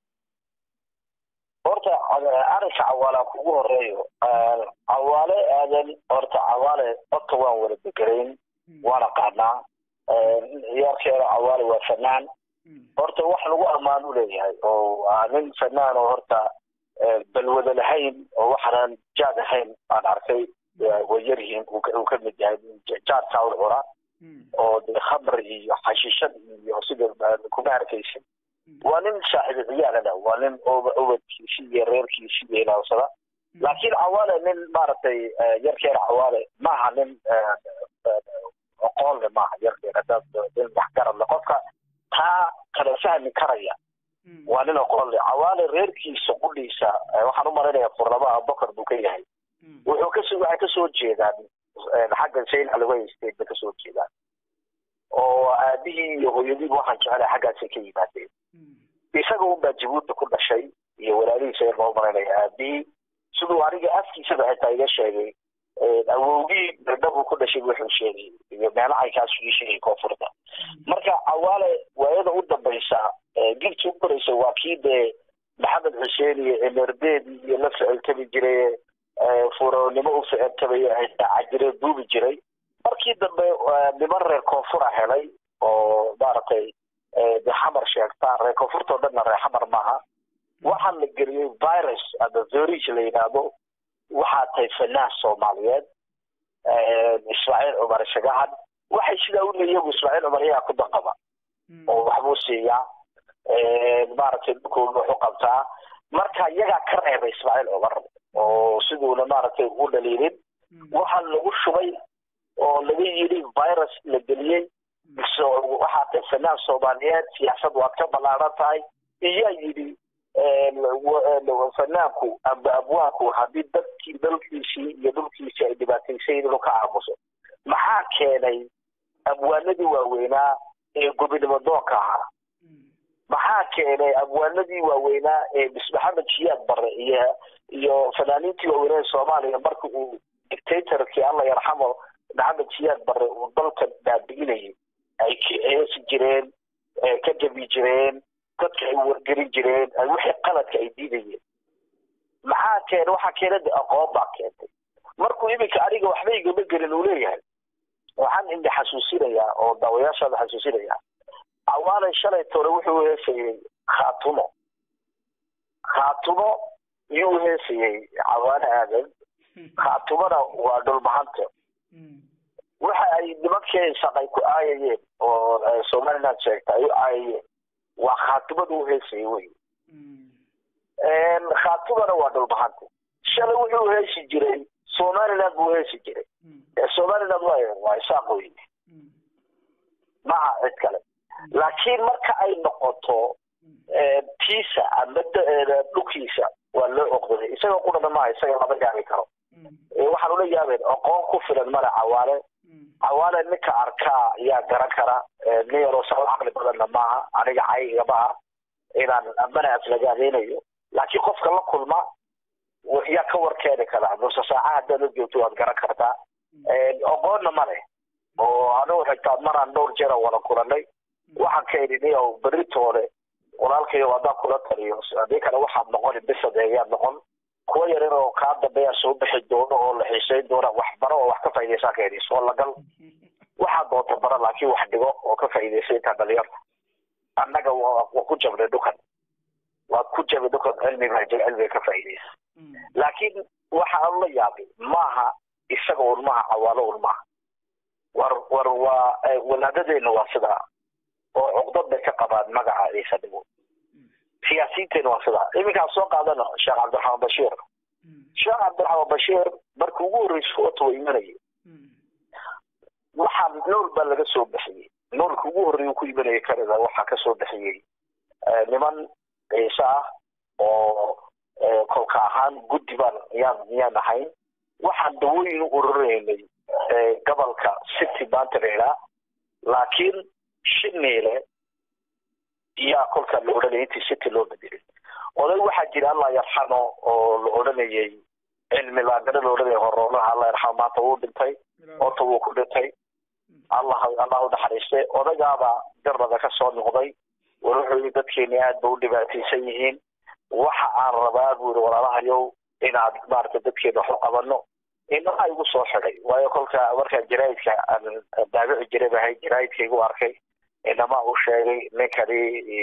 horta arrinka cawaalaa kugu horeeyo cawaale aadan horta cawaale horta waan wada degerayn waana qaadnaa ciyaarkeeda cawaale waa fanaan horta wax lagu ammaan u leeyahay oo nin fanaan oo horta balwada lahayn oo waxaanan jaad ahayn aan arkay way yaryihiin uu ka mid yahay jaadkaa u cuna oo de khamr iyo xashiishad iyo sida kuma arkaysin waa nin saaxiibu ciyaalada waa nin ubadkiisi iyo reerkiisi iyo ilaawsada laakiin cawaale nin maaragtay yarkeena cawaale maaha nin aqoon le maaha yarkeena dad nin waxgarad le qofka taa kala fahmi karaya waa nin aqoon le cawaale reerkiisa qudhiisa waxaan u malaynayaa furnama abubakar buu ka yahay wuxuu kasoo waxay kasoo jeedaan xagga sayn alway state bay kasoo jeedaan oo aabihii iyo hooyadiiba waxaan jecelahay xaggaasay ka yimaadeen isaga unbaa jabuuti ku dhashay iyo walaalihiisa yar loo malaynayo aabihii siduu aniga afkiisaba xitaa iga sheegay awowgii dardhabuu ku dhashay wuxuu sheegay iyo meelahay kaasuu ii sheegay koonfurta marka cawaale waayada u dambaysa gibti u koraysa waa kii dee maxamed xuseen iyo emerdeed iyo la ficiltami jiray furoonimo u ficiltamaya cajire duubi jiray markii dambe niman reer koonfura helay oo maaragtay de xamar sheegtaa reer koonfurta oo dhanna reer xamar maaha waxaa la geliyey virus ama verige la yidhaahdo waxaa tahay fanaan soomaaliyeed ismaaciil cumar shagahan waxay sidaa u leeyihin iyagu ismaaciil cumar iyagaa ku danqaba oo waxbuu siiyaa maaragtay dhulkooda wax u qabtaa marka iyagaa ka reebay ismaaciil cumar oo siduuna maaragtay u dhaliilin waxaa lagu shubay oo laga yidhi virus la geliyey waxaa tahay fanaan soomaaliyeed siyaasad waad ka ballaaran tahay iyaa yidhi fanaanku amba abwaanku haddii dadkii dalkiisii iyo dhulkiisii ay dhibaataysayin inuu ka aamuso maxaa keenay abwaanadii waaweynaa ee gobonimo doonka ahaa maxaa keenay abwaanadii waaweynaa ee bis maxamed jiyaad bare iyo iyo fanaaniintii waaweynaa ee soomaaliya marka uu dictatorkii alla yarxamo maxamed jiyaad bare uu dalka baabi'inayay ay heesi jireen ka jabi jireen dadka ay wargelin jireen wixii qaladka ay diidayeen maxaa keenay waxaa keenay de aqoon baa keentay markuu iminka aniga waxba igama gelin uu leeyahay waxaan indi xasuusinayaa oo daawayaashaada xasuusinayaa awaalay shalay tore wuxuu heesayey khaatumo khaatumo iyuu heesayey cawaane aadan khaatumona waa dhulmahanta waxa ay nimankii shaqay ku aayayeen oo somaliland sheegta ay u aayayeen waa khaatumada u heesayey wey khaatumana waa dhulmahanta shalay wuxuu heesi jiray somaliland buu heesi jiray somaliland waa waa isaaq wey maha cid kale laakiin marka ay noqoto tiisa ama dhulkiisa waa loo oqdaday isagoo qudhana maaha isaga lama yaabi karo waxaan ula yaabeen aqoon ku filan male cawaale cawaale ninka arkaa ayaa garan kara nin yaroo saa caqli badanna maaha aniga cayga maaha inaan amana aflagaadeynayo laakiin qofka la kulma yaa ka warkeeni karaa nuse saaca haddaad la joogto waad garan kartaa aqoonna male oo anigu xitaa maraan dhowr jeera wada kulanay waxaan ka idhi niyow beritoole walaalkayo haddaan kula taliyo haddii kale waxaad noqon bisadeeyaad noqon kuwa yaryar oo kaa dambeeya soo bixi doono oo la xiisayn doona wax baro oo wax ka faa'iidaysaa ka idhi soo lagal waxaad doonta bara laakiin wax dhigo oo ka faa'iidaysa intaa dhalinyarta annaga waa ku jabnay dhukan waad ku jabay dhukan cilmiga jir cilmiga ka faa'iidaysa laakiin waxaan la yaabay maaha isaga un maaha cawaalo un maaha war war waa walaadadeena waa sidaa oo cuqdad bay ka qabaan magaca ciise dhigo siyaasiyiinteena waa sidaa iminkaan soo qaadana sheekh cabdiraxmaan bashiir sheekh cabdiraxmaan bashiir markii ugu horreysay ota waa imanayay waxaa nool baa laga soo bixiyey noolka ugu horreeya ku imanayay canada waxaa ka soo bixiyey niman ciise ah oo kolka ahaan guddi baan yaan yaan ahayn waxaan dawooyin u ururaynay gobolka city maanta laydhaa laakiin shiniile iyaa kolkaa la odhanayay intii city loo bedelay oday waxaa jira allah yarxamo oo la odhanayay cilmi laagana la odhanayay horoonaha allah yarxamo maanta wuu dhintay ota wuu ku dhintay allah allah u naxariistay odaygaaba garnada ka soo noqday war wuxuu yii dadkeeni aad ba u dhibaataysan yihiin waxa aan rabaa buu yiri walaalahayow inaad maaragtay dadkeena wax u qabano inaha igu soo xidhay waayo kolka markaa jaraa'idka aan daabici jiray bahay jaraa'idka igu arkay inama uu sheegay ninkani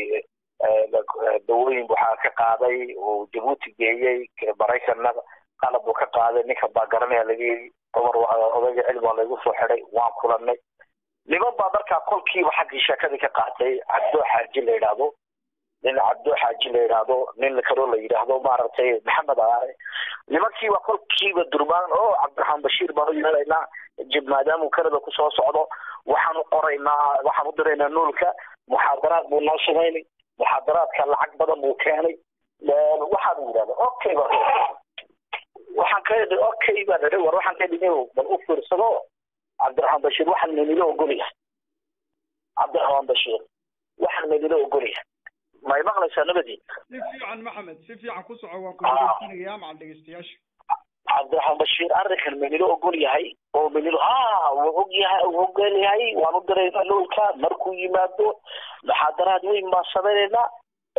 dawooyin waxaa ka qaaday uu jabuuti geeyey maraykanna qalab buu ka qaaday ninka baa garanaya laga yidhi cumar odayga cilmi waa laygu soo xidhay waan kulanay niman baa markaa kolkiiba xaggii sheekadii ka qaatay cabdo xaaji la yidhaahdo nin cabdo xaaji la yidhaahdo nin kaloo la yidhaahdo maaragtay maxamed aare nimankiiba kolkiiba durmaan oo cabdiraxmaan bashiir baan u yeelaynaa jib maadaamuu canada kusoo socdo waxaan u qoraynaa waxaan u diraynaa nuulka muxaadaraad buu noo samaynay muxaadaraadka lacag badan buu keenay waxaan yidhahda okay ba waxaan ka idhi okay baan idhi war waxaan ka idhi bal u fiirsado cabdiraxmaan bashiir waxaan maynila ogolyahay cabdiraxmaan bashiir waxaan maynila ogolyahay may maqlaysaa nabadii si fiican maxamed si fiican ku soco waan kudegeysanayaa macal dhegeystayaasha cabdiraxmaan bashiir arrinkan maynila ogol yahay oo maynila ha wuu og yahay uu ogol yahay waan u diraynaa noolka markuu yimaado muxaadaraad weyn baan samaynaynaa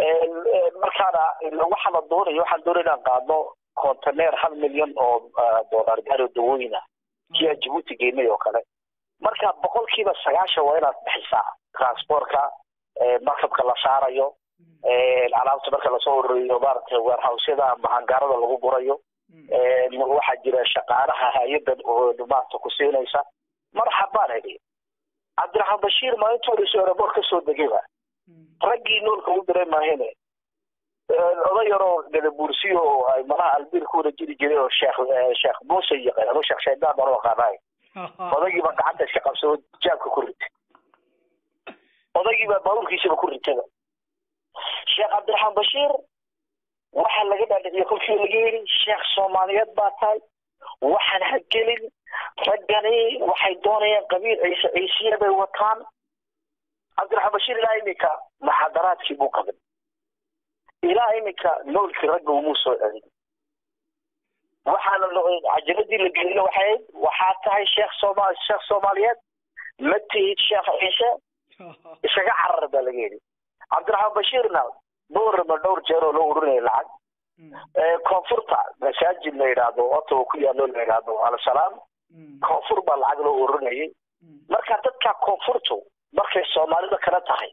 markaana waxaa la doonaya waxaan doonaya inaan qaadno container hal milyan oo dollar gaaro dawooyin ah kii aan jabuuti geynay oo kale marka boqolkiiba sagaashan waa inaad bixisaa transportka markabka la saarayo alaabta marka lasoo ururiyo maaragtay warehousyada ama hangaarada lagu gurayo waxaa jira shaqaalaha hay-adan oo maarata ku siinaysa marxabaan idhi cabdiraxmaan bashiir maalintuu horeysa aeroboort ka soo degayba raggii noolka u diray maahine oday yaroo gadabuursi oo ay malaha albiir ku wada jiri jiray oo sheekh sheekh muuse yaqaan ama sheekh shaydaan baan u aqaanaay odaygiiba gacanta iska qabsado jaabka ku ritay odaygiiba baabuurkiisaba ku ritayba sheekh cabdiraxmaan bashiir waxaa laga dhaadhiciye kolkii laga yidhi sheekh soomaaliyeed baa tahay waxaan ha gelin raggani waxay doonayaan qabiil ciise ciisiya bay wataan cabdiraxmaan bashiir ilaa iminka muxaadaraadkii buu qabin ilaa iminka noolkii ragga umuu soo celin waxaana cajaladii la gelina waxay ahayd waxaa tahay sheekh sooma sheekh soomaaliyeed ma tihid sheekh ciise isaga carar baa laga yidhi cabdiraxmaan bashiirna boorama dhowr jeer oo loo urinaya lacag koonfurta masaajid la yidhaahdo ottawa ku yaalo la yidhaahdo alsalaam koonfur baa lacag loo urinayay marka dadka koonfurtu markay soomaalida kala tahay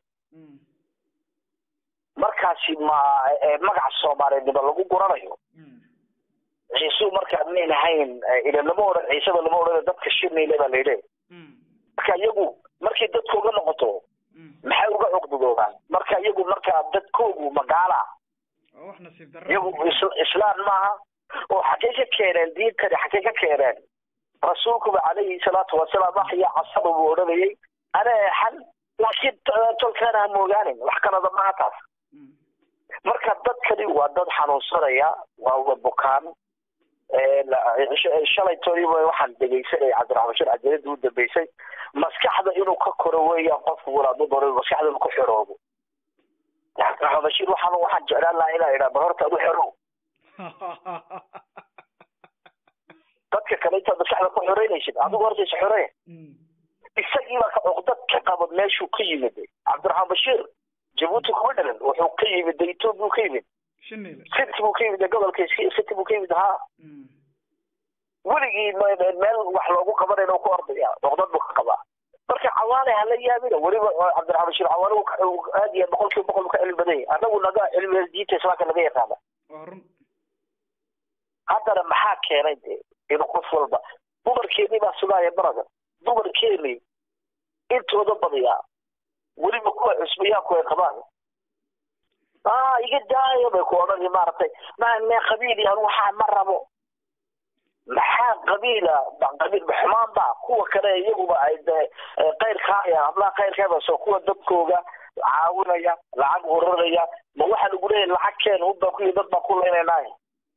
markaasi ma magaca soomaaliyeednimo lagu guranayo ciisuu markaa mayn ahayn ila lama odhan ciiseba lama odhan dadka shirnayla baa layidhi marka iyagu markay dadkooga noqoto maxay uga cuqdudoobaan marka iyagu markaa dadkoogu magaala iyagu islaan maaha oo xaggay ka keeneen diintani xaggay ka keeneen rasuulkuba calayhi salaatu wasalaam waxya casaba buu odhanayay ana eexan laakiin tolkaana ha moogaanin wax kalada maaha taas marka dadkani waa dad xanuunsanaya waa wa bukaan shalay toodiiba waxaan dhegaysanaya cabdiraxmaan bashir cajalada u dambeysay maskaxda inuu ka koro weeyaan qofku walaadu doona maskaxda inuu ku xiroobo cabdiraxmaan bashir waxaan waxaan jeclaan lahaa inaa idhaa bal horta adu xerow dadka kale intaad maskaxda ku xoreynaysid adigu horta is xoree isagiibaa ka cuqdad ka qaba meeshuu ka yimid cabdiraxmaan bashir jabuuti kuma dhalan wuxuu ka yimid etoobiya ka yimid city buu ka yimid gobolka city buu ka yimid ha weligii meel wax loogu qabanayna ku ordaya cuqdad buu ka qabaa marka cawaale hala yaabina weliba cabdiraxmaan bashir cawaale aad iyo boqol kiiba boqol ka cilmi badan yahay anagu naga cilmiga diinta islaamka laga yaqaana haddana maxaa keenay de inuu qof walba dumarkeennii baa sugaaya marada dumarkeennii intooda badiyaa weliba kuwa cusbayaanku ay qabaan ah iga daayo bay ku odhani maaragtay ma me qabiil yan waxaa ma rabo maxaa qabiila qabiil xumaan ba kuwa kale iyaguba ay de kayrkaaya hablaha kayrkaaba soo kuwa dadkooga caawinaya lacag uraraya ma waxaa lagu leeyahay lacag keen hudbaa kuyi dad baa ku leynaynaay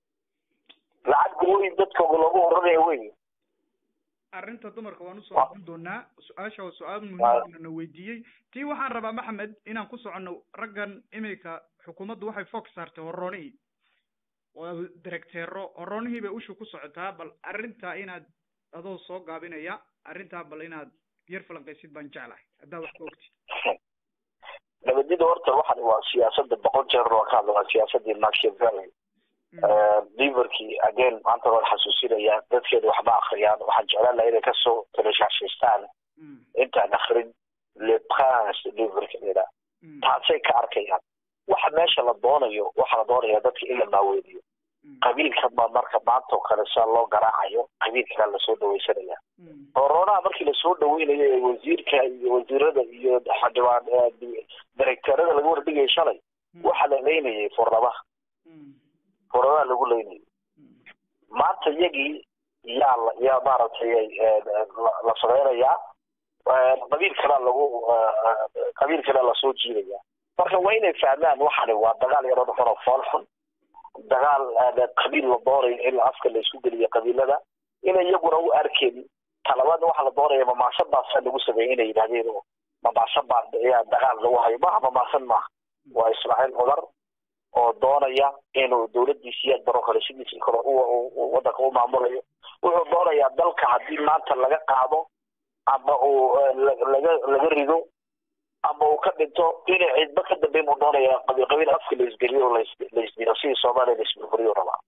lacag gooyin dadkooga loogu uraraya wey arrinta dumarka waan usoo noqon doonaa su-aasha waa su-aal muhiim na weydiiyey tii waxaan rabaa maxamed inaan ku soconno raggan iminka xukuumaddu waxay foog saartay horoonihii waa directeero horoonihii bay ushu ku socotaa bal arrintaa inaad adoo soo gaabinaya arrintaa bal inaad yar falanqaysid baan jeclahay haddaa wax ka ogtid nabadida horta waxan waa siyaasada boqol jeer waa ka hadla waa siyaasadii machiavelli liverkii again maanta waan xasuusinaya dadkeeda waxba akriyaan waxaan jeclaan laha inay kasoo talashashaystaan intaan akrin le prince liverka leda taasay ka arkayaan waxa meesha la doonayo waxaa la doonaya dadka in la maaweeliyo qabiilka ma marka maanta oo kale sia loo garaacayo qabiilkaa lasoo dhawaysanaya horonaha markii lasoo dhaweynayo ee wasiirka iyo wasiirada iyo xildhibaan directeerada laga wardhigaya shalay waxaa la leynayay furnabaha furnabaha lagu leynayay maanta iyagii yaa yaa maaragtay la sameynayaa qabiil kalea lagu qabiil kalea lasoo jiidaya marka waa inay fahmaan waxani waa dagaal yaroo dhexon oo fool xun dagaal qabiil la doonayo in afka la isku geliyo qabiilada inay iyaguna u arkeen talabaadna waxaa la doonaya mamaasan baasaa lagu sameeyey inay yidhahdeen oo mamaasan baa ayaa dagaal lagu hayo maaha mamaasan maaha waa ismaaciil cudar oo doonaya inuu dowladiisiiyaad baro kale sidiisii kale wadanka u maamulayo wuxuu doonayaa dalka haddii maanta laga qaado ama uu laga laga rido ama uu ka dhinto inay cidba ka dambeyn buu doonayaa qabiil qabiil afka la isgeliyo oo la isdiro sidii soomaaliya la isburburiyo rabaa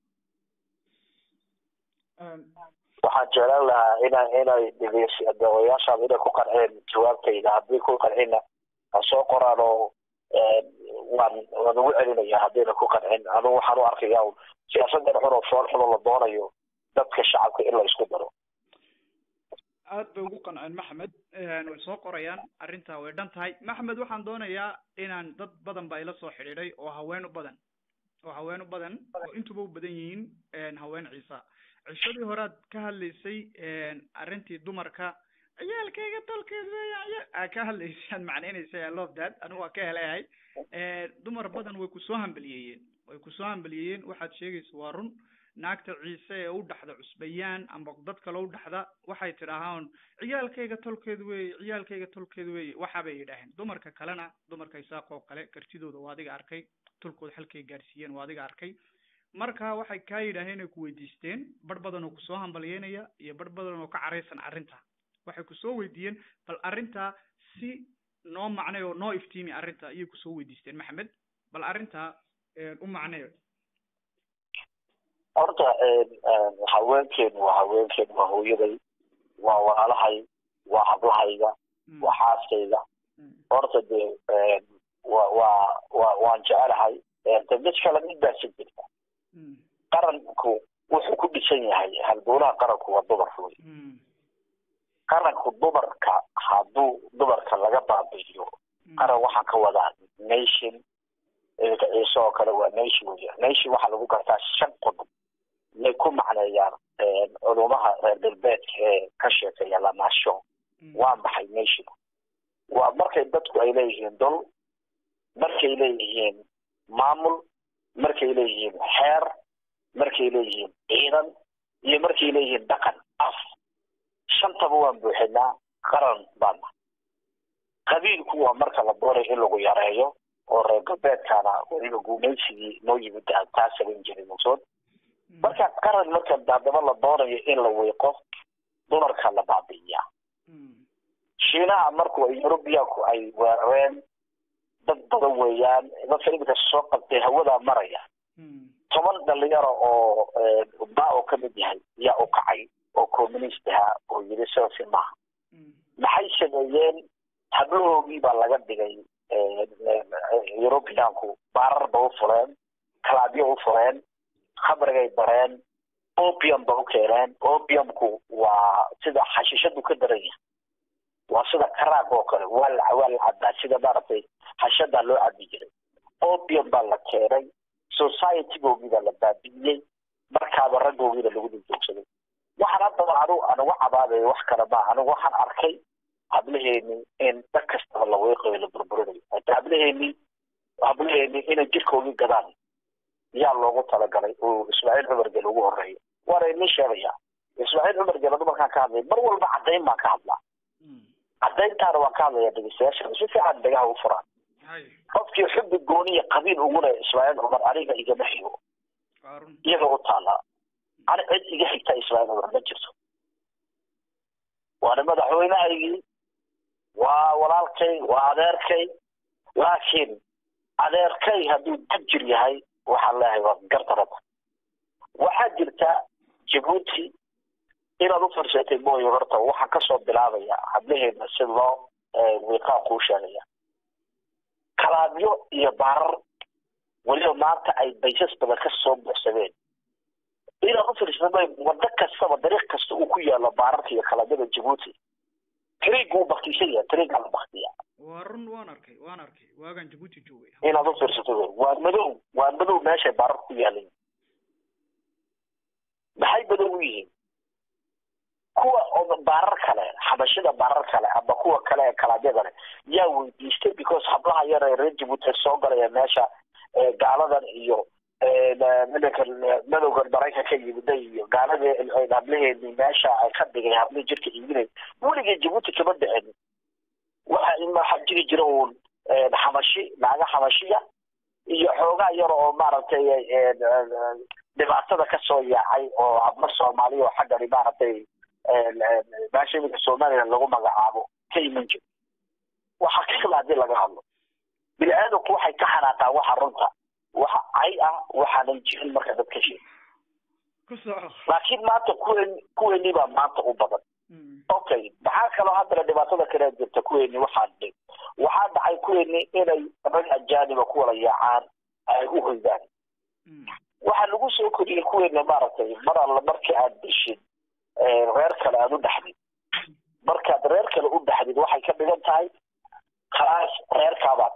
waxaan jeclaan lahaa ina inay odayaashaada inay ku qanceen jawaabtayda haddii ku qancina ha soo qoraan oo waan waan ugu celinaya haddayna ku qancin anugu waxaan u arkaya siyaasadda xun oo fool xun oo la doonayo dadka shacabka in la isku daro aad bay ugu qanceen maxamed way soo qorayaan arrintaa way dhan tahay maxamed waxaan doonayaa inaan dad badan baa ila soo xidhiidhay oo haween u badan oo haween u badan oo intuba u badan yihiin haween ciisa cishadii horead ka hadlaysay arrintii dumarka ciyaalkayga tolkeed weya aa ka hadlaysay aad macnaynaysay i love that anigu waa ka helayahay dumar badan way kusoo hambaliyeeyeen way kusoo hambaliyeeyeen waxaad sheegaysa waa run naagta ciise ee u dhaxda cusbayaan amba dad kale u dhaxda waxay tidhaahaan ciyaalkayga tolkeed weeye ciyaalkayga tolkeed weeye waxa bay yidhaaheen dumarka kalena dumarka isaaq oo kale kartidooda waa adiga arkay tolkooda halkay gaadhsiiyeen waa adiga arkay marka waxay kaa yidhaaheen ay ku weydiisteen bar badan oo kusoo hambaliyeynaya iyo bar badan oo ka caraysan arrinta waxay kusoo weydiiyeen bal arrintaa si noo macnay oo noo iftiimi arrinta ayay kusoo weydiisteen maxamed bal arrintaa u macneyo horta haweenkeenu waa haweenkeenu waa hooyaday waa walaalahay waa hablahayga waa xaaskayga horta dee wa waa wa waan jecelahay de mid kale mid baasi jirta qaranku wuxuu ku dhisan yahay halbowlaha qaranku waa dumar wey qaranku dumarka hadduu dumarka laga baabi'iyo qaran waxaa ka wadaa nation iminka ciise oo kale waa nation wey nation waxaa lagu gartaa shan qodob may ku macneeyaan culumaha reer galbeedka ee ka sheekeeya lanaasho waa maxay nation waa markay dadku ay leeyihiin dol markay leeyihiin maamul markay leeyihiin xeer markay leeyihiin ciidan iyo markay leeyihiin dhaqan af shantaba waan buuxinaa qaran baana qabiilku waa marka la doonayo in lagu yareeyo oo reer galbeedkaana weliba guumaysigii noo yimid taa saban jiray mugsood marka qaran marka haddaba la doonayo in la wiiqo dumarka la baabi'iyaa shiinaha marku yurubiyaanku ay weerareen dad badan weeyaan dadka iminka soo qabtay hawadaa maraya toban dhalinyaro oo ba oo kamid yahay yaa u kacay oo communist ahaa oo yiri selfi maaha maxay sameeyeen hablahoogii baa laga dhigay yurubiyaanku baarar ba u fuleen kalaabyo u fuleen khamrigay bareen opium ba u keeneen opiumku waa sida xashishadu ka daran yahay waa sida karaag oo kale waa la waa la cabaa sida maaragtay hashadaa loo cabi jiray opium baa la keenay societygoogii baa la baabi'iyey markaaba raggoogiina lagu dul joogsaday waxaan haddaba anigu anigu cabaadayo wax kale maa anigu waxaan arkay hablaheeni in dhan kastaba la weeqayo la burburinayo hata hablaheeni hablaheeni inay jirkoogii gadaan yaa loogu talagalay uu ismaaciil cumar gel ugu horeeyo waana idin sheegaya ismaaciil cumar gel dumarkaan ka hadlay mar walba caddayn baan ka hadlaa caddayntaana waan ka hadlaya dhegeystayaasha si fiican dhegaha u furaan qofkii xubbi gooniya qabiil uguna ismaaciil cumar aniga igama xigo iyaga u taallaa ani cid iga xigta ismaaciil cumar ma jirto waana madaxweynehaygii waa walaalkay waa adeerkay laakiin adeerkay hadduu dajir yahay waxaan leeyahay waa gardarada waxaa jirta jabuuti inaad u firsatay mooye horta waxaan kasoo bilaabaya hablaheena si loo wiiqaa kuu sheegaya kalaabyo iyo baarar weliba maanta ay baysas badan kasoo buuxsadeen inaad u firsatay wado kastaba dariiq kasta uu ku yaalo baararka iyo kalaabyada jabuuti tariig wuu baktiisan yahay tariigaa la baktiya waa run waan arkay waan arkay waagaan jabuuti joogay inaad u fiirsato wey waa madow waa madow meeshay baarar ku yaalan maxay madow u yihiin kuwa baarar kale xabashida baarar kale ama kuwa kale ee kalaabyada leh yaa weydiistay because hablaha yar ee reer jabuuti soo galaya meesha gaaladan iyo midaka madowgan maraykanka yimida iyo gaaladii hablaheeni meesha ay ka dhigay hablihii jirka iibinay weligay jabuuti kama dhicin waxa waxaa jiri jira uun xabashi naaga xabashiya iyo xoogaa yar oo maaragtay dhibaatada kasoo yaacay oo hablo soomaaliya oo xaggani maaragtay meesha iminka somaliland lagu magacaabo ka iman jiro waxa kakala hadii laga hadlo bini aadamku waxay ka xanaaqaan waxa runta waxa cay ah waxaanan jirin marka dad ka sheeg laakiin maanta kuwen kuweeni baa maanta u badan okay maxaa kaloo haddana dhibaatada kale jirta kuweeni waxaa dhig waxaa dhacay kuweeni inay rag ajaaniba ku wada yaacaan ay u hoydaan waxaa lagu soo koriyey kuweena maaragtay mar alla markii aad dishid reer kale aad u dhaxdid markaad reer kale u dhaxdid waxay ka dhigan tahay khalaas reerkaabaad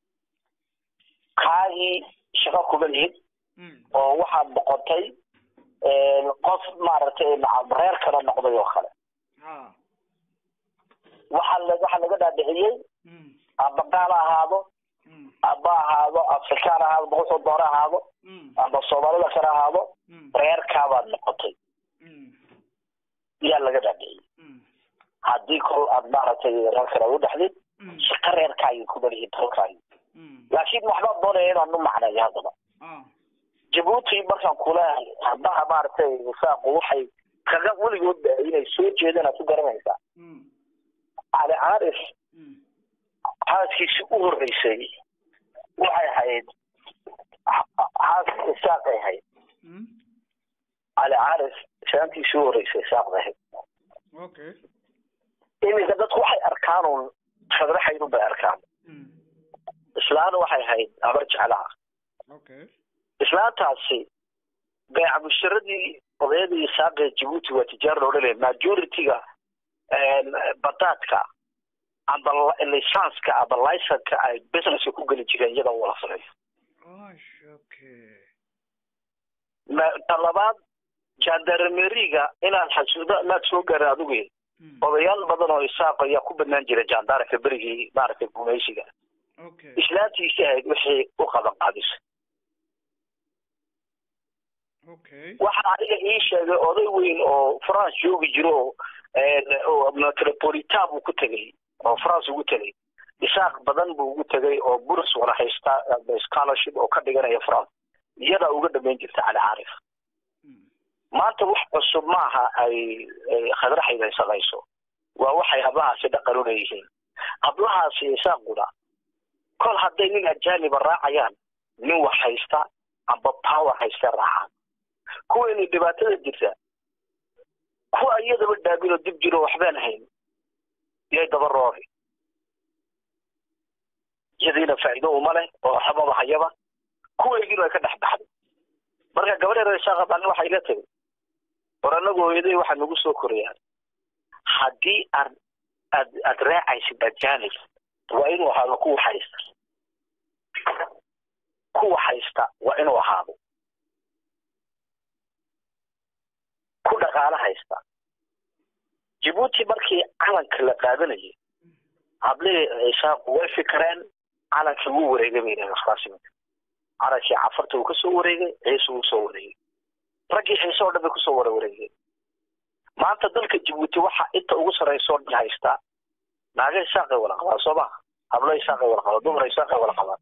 kaagii shaqo kuma lihid oo waxaad noqotay qof maaragtay reer kala noqday oo kale waxaa waxaa laga dhaadhiciyey amba gaal ha ahaado amba ahaado afrikaan ahaado boqosoo doore ahaado amba soomaalida kale ahaado reerkaabaad noqotay yaa laga dhaadhiciyey haddii kol aad maaragtay reer kale u dhexdid shaqo reerkaagii ku dhalihi dalkaagii laakiin waxbaa doonaya inaan u macneeyo haddaba jabuuti markaan kuleehay haddaha maaragtay saaqu waxay kaga weligoodba inay soo jeedaan aad ku garanaysaa cali caarif xaaskiisi u horreysay waxay ahayd xaaska isaaqay ahayd cali caarif shaantiisi u horreysay isaaqday ahayd iminka dadku waxay arkaan uun fadraxaydun bay arkaan islaana waxay ahayd abar jeclaha islaantaasi beeca musharadii odayadii isaaqee jabuuti waa tijaar loo dhalaya majority-ga badaadka amba lisanska amba licenka ay businesska ku geli jireen iyada u wala sameeyo ta labaad jandarmeriga inaad xasuuda maad soo gaarin adigu odayaal badan oo isaaq ayaa ku banaan jira jandarka berigii maaragtay gumaysiga islaantiisi ahayd wixii u qaban qaadisa waxaa adiga ii sheegay oday weyn oo france joogi jiro oo metropolitan buu ku tegay oo france ugu tegay isaaq badan buu ugu tegay oo buris wada haysta scholarship oo ka dhiganaya france iyadaa uga dhamayn jirta cali caarif maanta wax cusub maaha ay khadraxayd ay samayso waa waxay hablahaasi dhaqan u leeyihiin hablahaasi isaaquna kol hadday nin ajaaniba raacayaan nin wax haysta amba power haysta raacaan kuwaynu dhibaatada jirta kuwa iyadaba dhaabinoo dib jiro waxbaan hayn yay daba roori iyadiina faa'iido uma leh oo waxbaba hayaba kuwaygiina way ka dhex baxday marka gabadheer isaaqa baan waxay la tegay war anagu hooyaday waxaa nagu soo korayaan haddii aad aad aad raacaysid ajaanib waa inuu ahaado kuwa haysta kuwa haysta waa inuu ahaado ku dhaqaalo haysta jabuuti markii calanka la qaadanayay hablihii isaaqu way fikireen calankii wuu wareegay bay yidhahdeen khalaasiminka calankii cafarta uu kasoo wareegay ciise uu soo wareegay raggii ciise oo dhan bay kusoo wara wareegeen maanta dalka jabuuti waxa inta ugu sarraysa oo dhan haystaa naaga isaaqay wala qabaan soo maha hablo isaaqay wala qabaan dumar isaaqay wala qabaan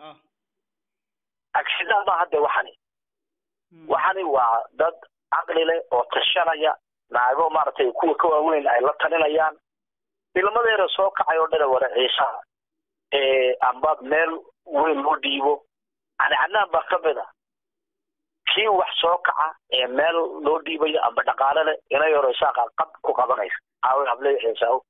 agsidaa ma hadde waxani waxani waa dad caqli leh oo tashanaya naago maaragtay kuwa ka waaweyn ay la talinayaan ilmadeeda soo kacay oo dhana wara ciisaha amba meel weyn loo dhiibo yani cadnaan baa ka mid a kii wax soo kaca ee meel loo dhiibayo amba dhaqaale leh inay horo isaaqa qab ku qabanaysa aawe hable ciisaaw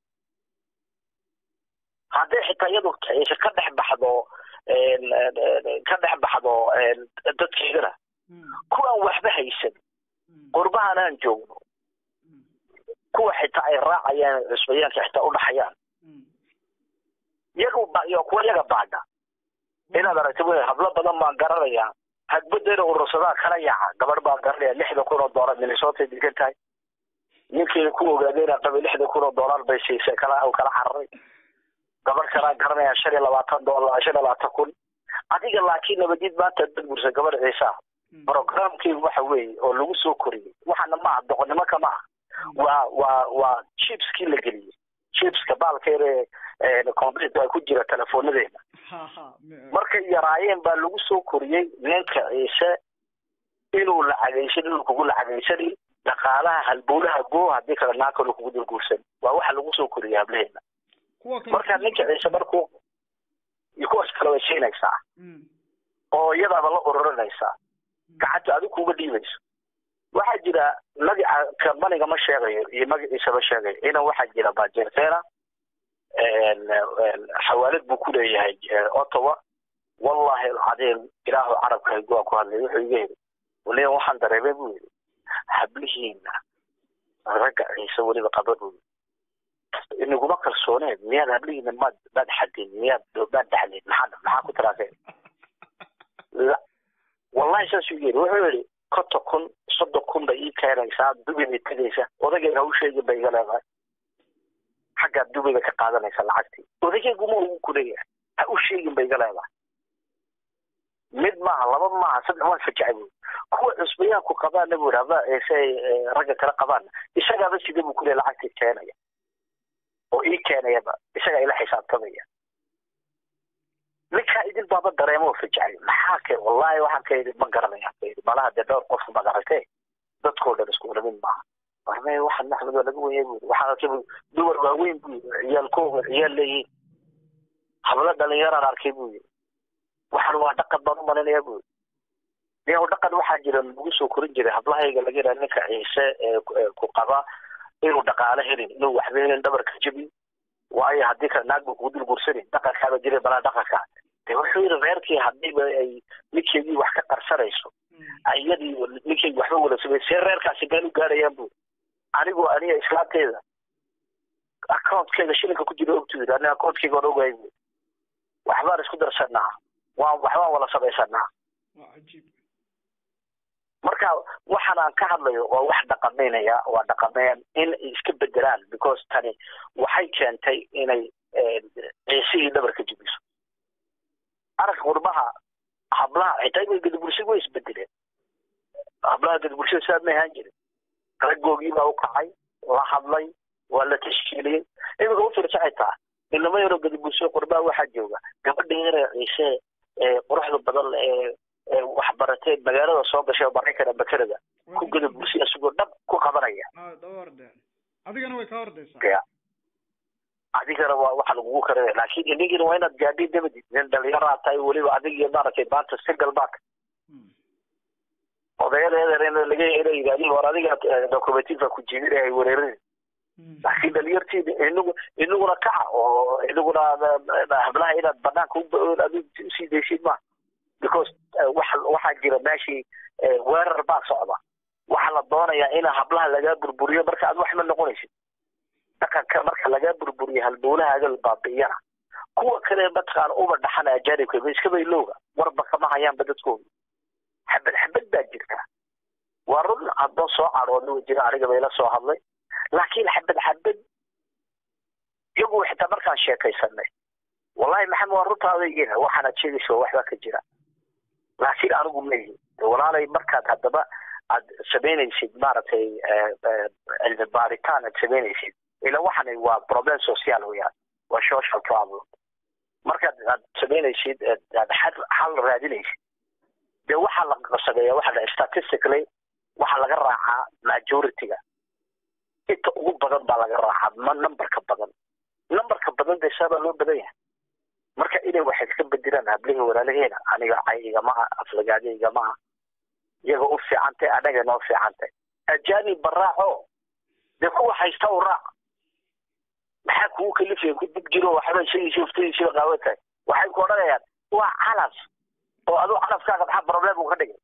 hadday xitaa iyadu ciise ka dhex baxdo ka dhex baxdo dadkeedana kuwaan waxba haysan qurbahan aan joogno kuwa xitaa ay raacayaan cusbayaanka xitaa udhaxayaan iyagu iyo kuwa iyaga baadha inaad aragti wey hablo badan baan garanayaa hadbadeena urursadaa kala yaaca gabadh baan garanaya lixdan kun oo doolar minnesota degan tahay ninkeeda ku ogaadeyna qabay lixdan kun oo doolar bay siisay kala kala cararay gabadh kalaa garanaya shan iyo labaatan doolar shan iyo labaatan kun adiga laakiin nabadid maanta dad gursa gabadh ciisa programkeygu waxa weeye oo lagu soo koriyey waxaana maaha doqonnimaka maaha waa waa waa chipskii la geliyey chipska baalkeeda computer ku jira telefonadeena markay yaraayeen baa lagu soo koriyey ninka ciise inuu lacagaysan inuu kugu lacagaysanin dhaqaalaha halbowlaha goo haddii kale naakalo kugu dulguursan waa waxa lagu soo koriyey hableheena marka ninka ciise markuu kuwaas kale way siinaysaa oo iyadaaba la ururinaysaa gacanta adigu kuga dhiibayso waxaa jira magaca kambaniga ma sheegayo iyo magaciisa ma sheegayo inan waxaa jira bajertena xawaalad buu ku leeyahay ottawa wallahi alcadiim ilaahu carabka hayguwaa ku hadlay wuxuu iga yidhi waliba waxaan dareemay buu yidhi hablihiina ragga ciise weliba qaba buu yidhi inaguma kalsooneed miyaad hablihiina maad maad xadin miyaad maad dhaxlin maxaa maxaa ku tiraaseen wallahi saasuu yidhi wuxuu yidhi konton kun soddon kun bay ii keenaysaa dubi bay tegaysa odagayga ha u sheegin bay iga leedahay xaggaa dubiga ka qaadanaysa lacagtii odageyguma ugu kuleeyahay ha u sheegin bay iga leedahay mid maaha laba maaha saddex waan fajacay buuri kuwa cusbayaanku qabaana buuri haba se ragga kale qabaana isagaaba sida buu kuleeya lacagtii keenaya oo ii keenayaba isagaa ila xisaabtamaya ninkaa idin baaba dareemo fajacay maxaa ke wallahi waxaan ka yidhi ma garanaya ka yidhi malaha dee dhowr qof ma garatee dadkoo dhan isku wada mid maaha warme waxaan maxmed waa laga weyay buuri waxaan arkay buuri dumar waaweyn buu yidhi ciyaalkooga ciyaal leeyihiin hablo dhalinyaraan arkay buu yidhi waxaan waa dhaqan baan u malinaya buu yidhi niyow dhaqan waxaa jira lagu soo korin jiray hablahayga laga yidhaha ninka ciise ku qaba inuu dhaqaale helin inuu waxba helin dhabarka jebin waayo haddii kale naag ba kugu dul gursanin dhaqankaaba jiray balaa dhaqanka de wuxuu yidhi reerkii haddiiba ay ninkeedii wax ka qarsanayso iyadii ninkeydii waxba wada samey see reerkaasi been u gaarayaan bu anigoo aniga islaamteeda accountkeeda shilinka ku jira ogtu yidhi aniga accountkeyga on ogahay bu waxbaan isku darsanaa waan waxbaan wada samaysanaa marka waxaan aan ka hadlayo waa wax dhaqamaynaya waa dhaqameyn in iska bedelaan because tani waxay keentay inay ciisihii dhabarka jebiso arag qurbaha hablaha xitaa ima gadabursig way isbedeleen hablaha gadabursida sidaa ma ahaan jirin raggoogii baa u kacay la hadlay waa la tashkiiliyey imika u fiirsa xitaa inama yaroo gadabursiga qurbaha waxaa jooga gabadha yaree ciise quruxda badan ee waxbaratee magaalada soo gashay oo maraykan ama canada ku gada bursi isagoo dhab ku qabanaya adigana way kaa ordaysaa adigana waa waxa lagugu karinaya laakiin inigina waa inaad gaadhi dabadid nin dhalinyaraa tahay weliba adig iyo maaragtay maanta single back odayadeeda in laga ina yidhahdi war adiga documentiva ku jibinahay wereerin laakiin dhalinyartii inagu inaguna kaca oo inaguna hablaha inaad banaanka usii daysid ma because waxa waxaa jira meeshii weerar baa socda waxaa la doonayaa in hablaha lagaa burburiyo marka aad wax ma noqonaysid dhaqanka marka lagaa burburiyo halbowlahaaga la baabi'iyana kuwa kale mataqaan uba dhaxana ajaanibka ba iska baylowga warba kama hayaanba dadkooda xabad xabad baa jirta waa run haddoo soo cadhoodna wa jira aniga bayla soo hadlay laakiin xabad xabad iyagu xitaa markaan sheekaysanay wallahi maxamed waa runtaada igina waxaanaad sheegaysa waxbaa ka jira laakiin anigu maihi walaalay markaad haddaba aad samaynaysid maaragtay cilmi baaritaan aad samaynaysid ila waxani waa problem social weyaan waa social problem markaad aad samaynaysid aad xal raadinaysid dee waxaa la sameeya waxa la statistically waxaa laga raacaa majority-ga inta ugu badan baa laga raacaa ma numberka badan numberka badan dee saabaa loo badan yahay marka inay wax iska bedelaan hablihii walaalaheena aniga cay igamaha aflagaade igamaha iyaga u fiicantay anaga noo fiicantay ajaanib baraaco dee kuwa haysta u raac maxaa kugu kalifaya ku dib jiro waxba isagiisi uftadiisiba qaawan tahay waxay ku odhanayaan waa calaf oo aduu calafkaaga maxaa problem u ka dhigay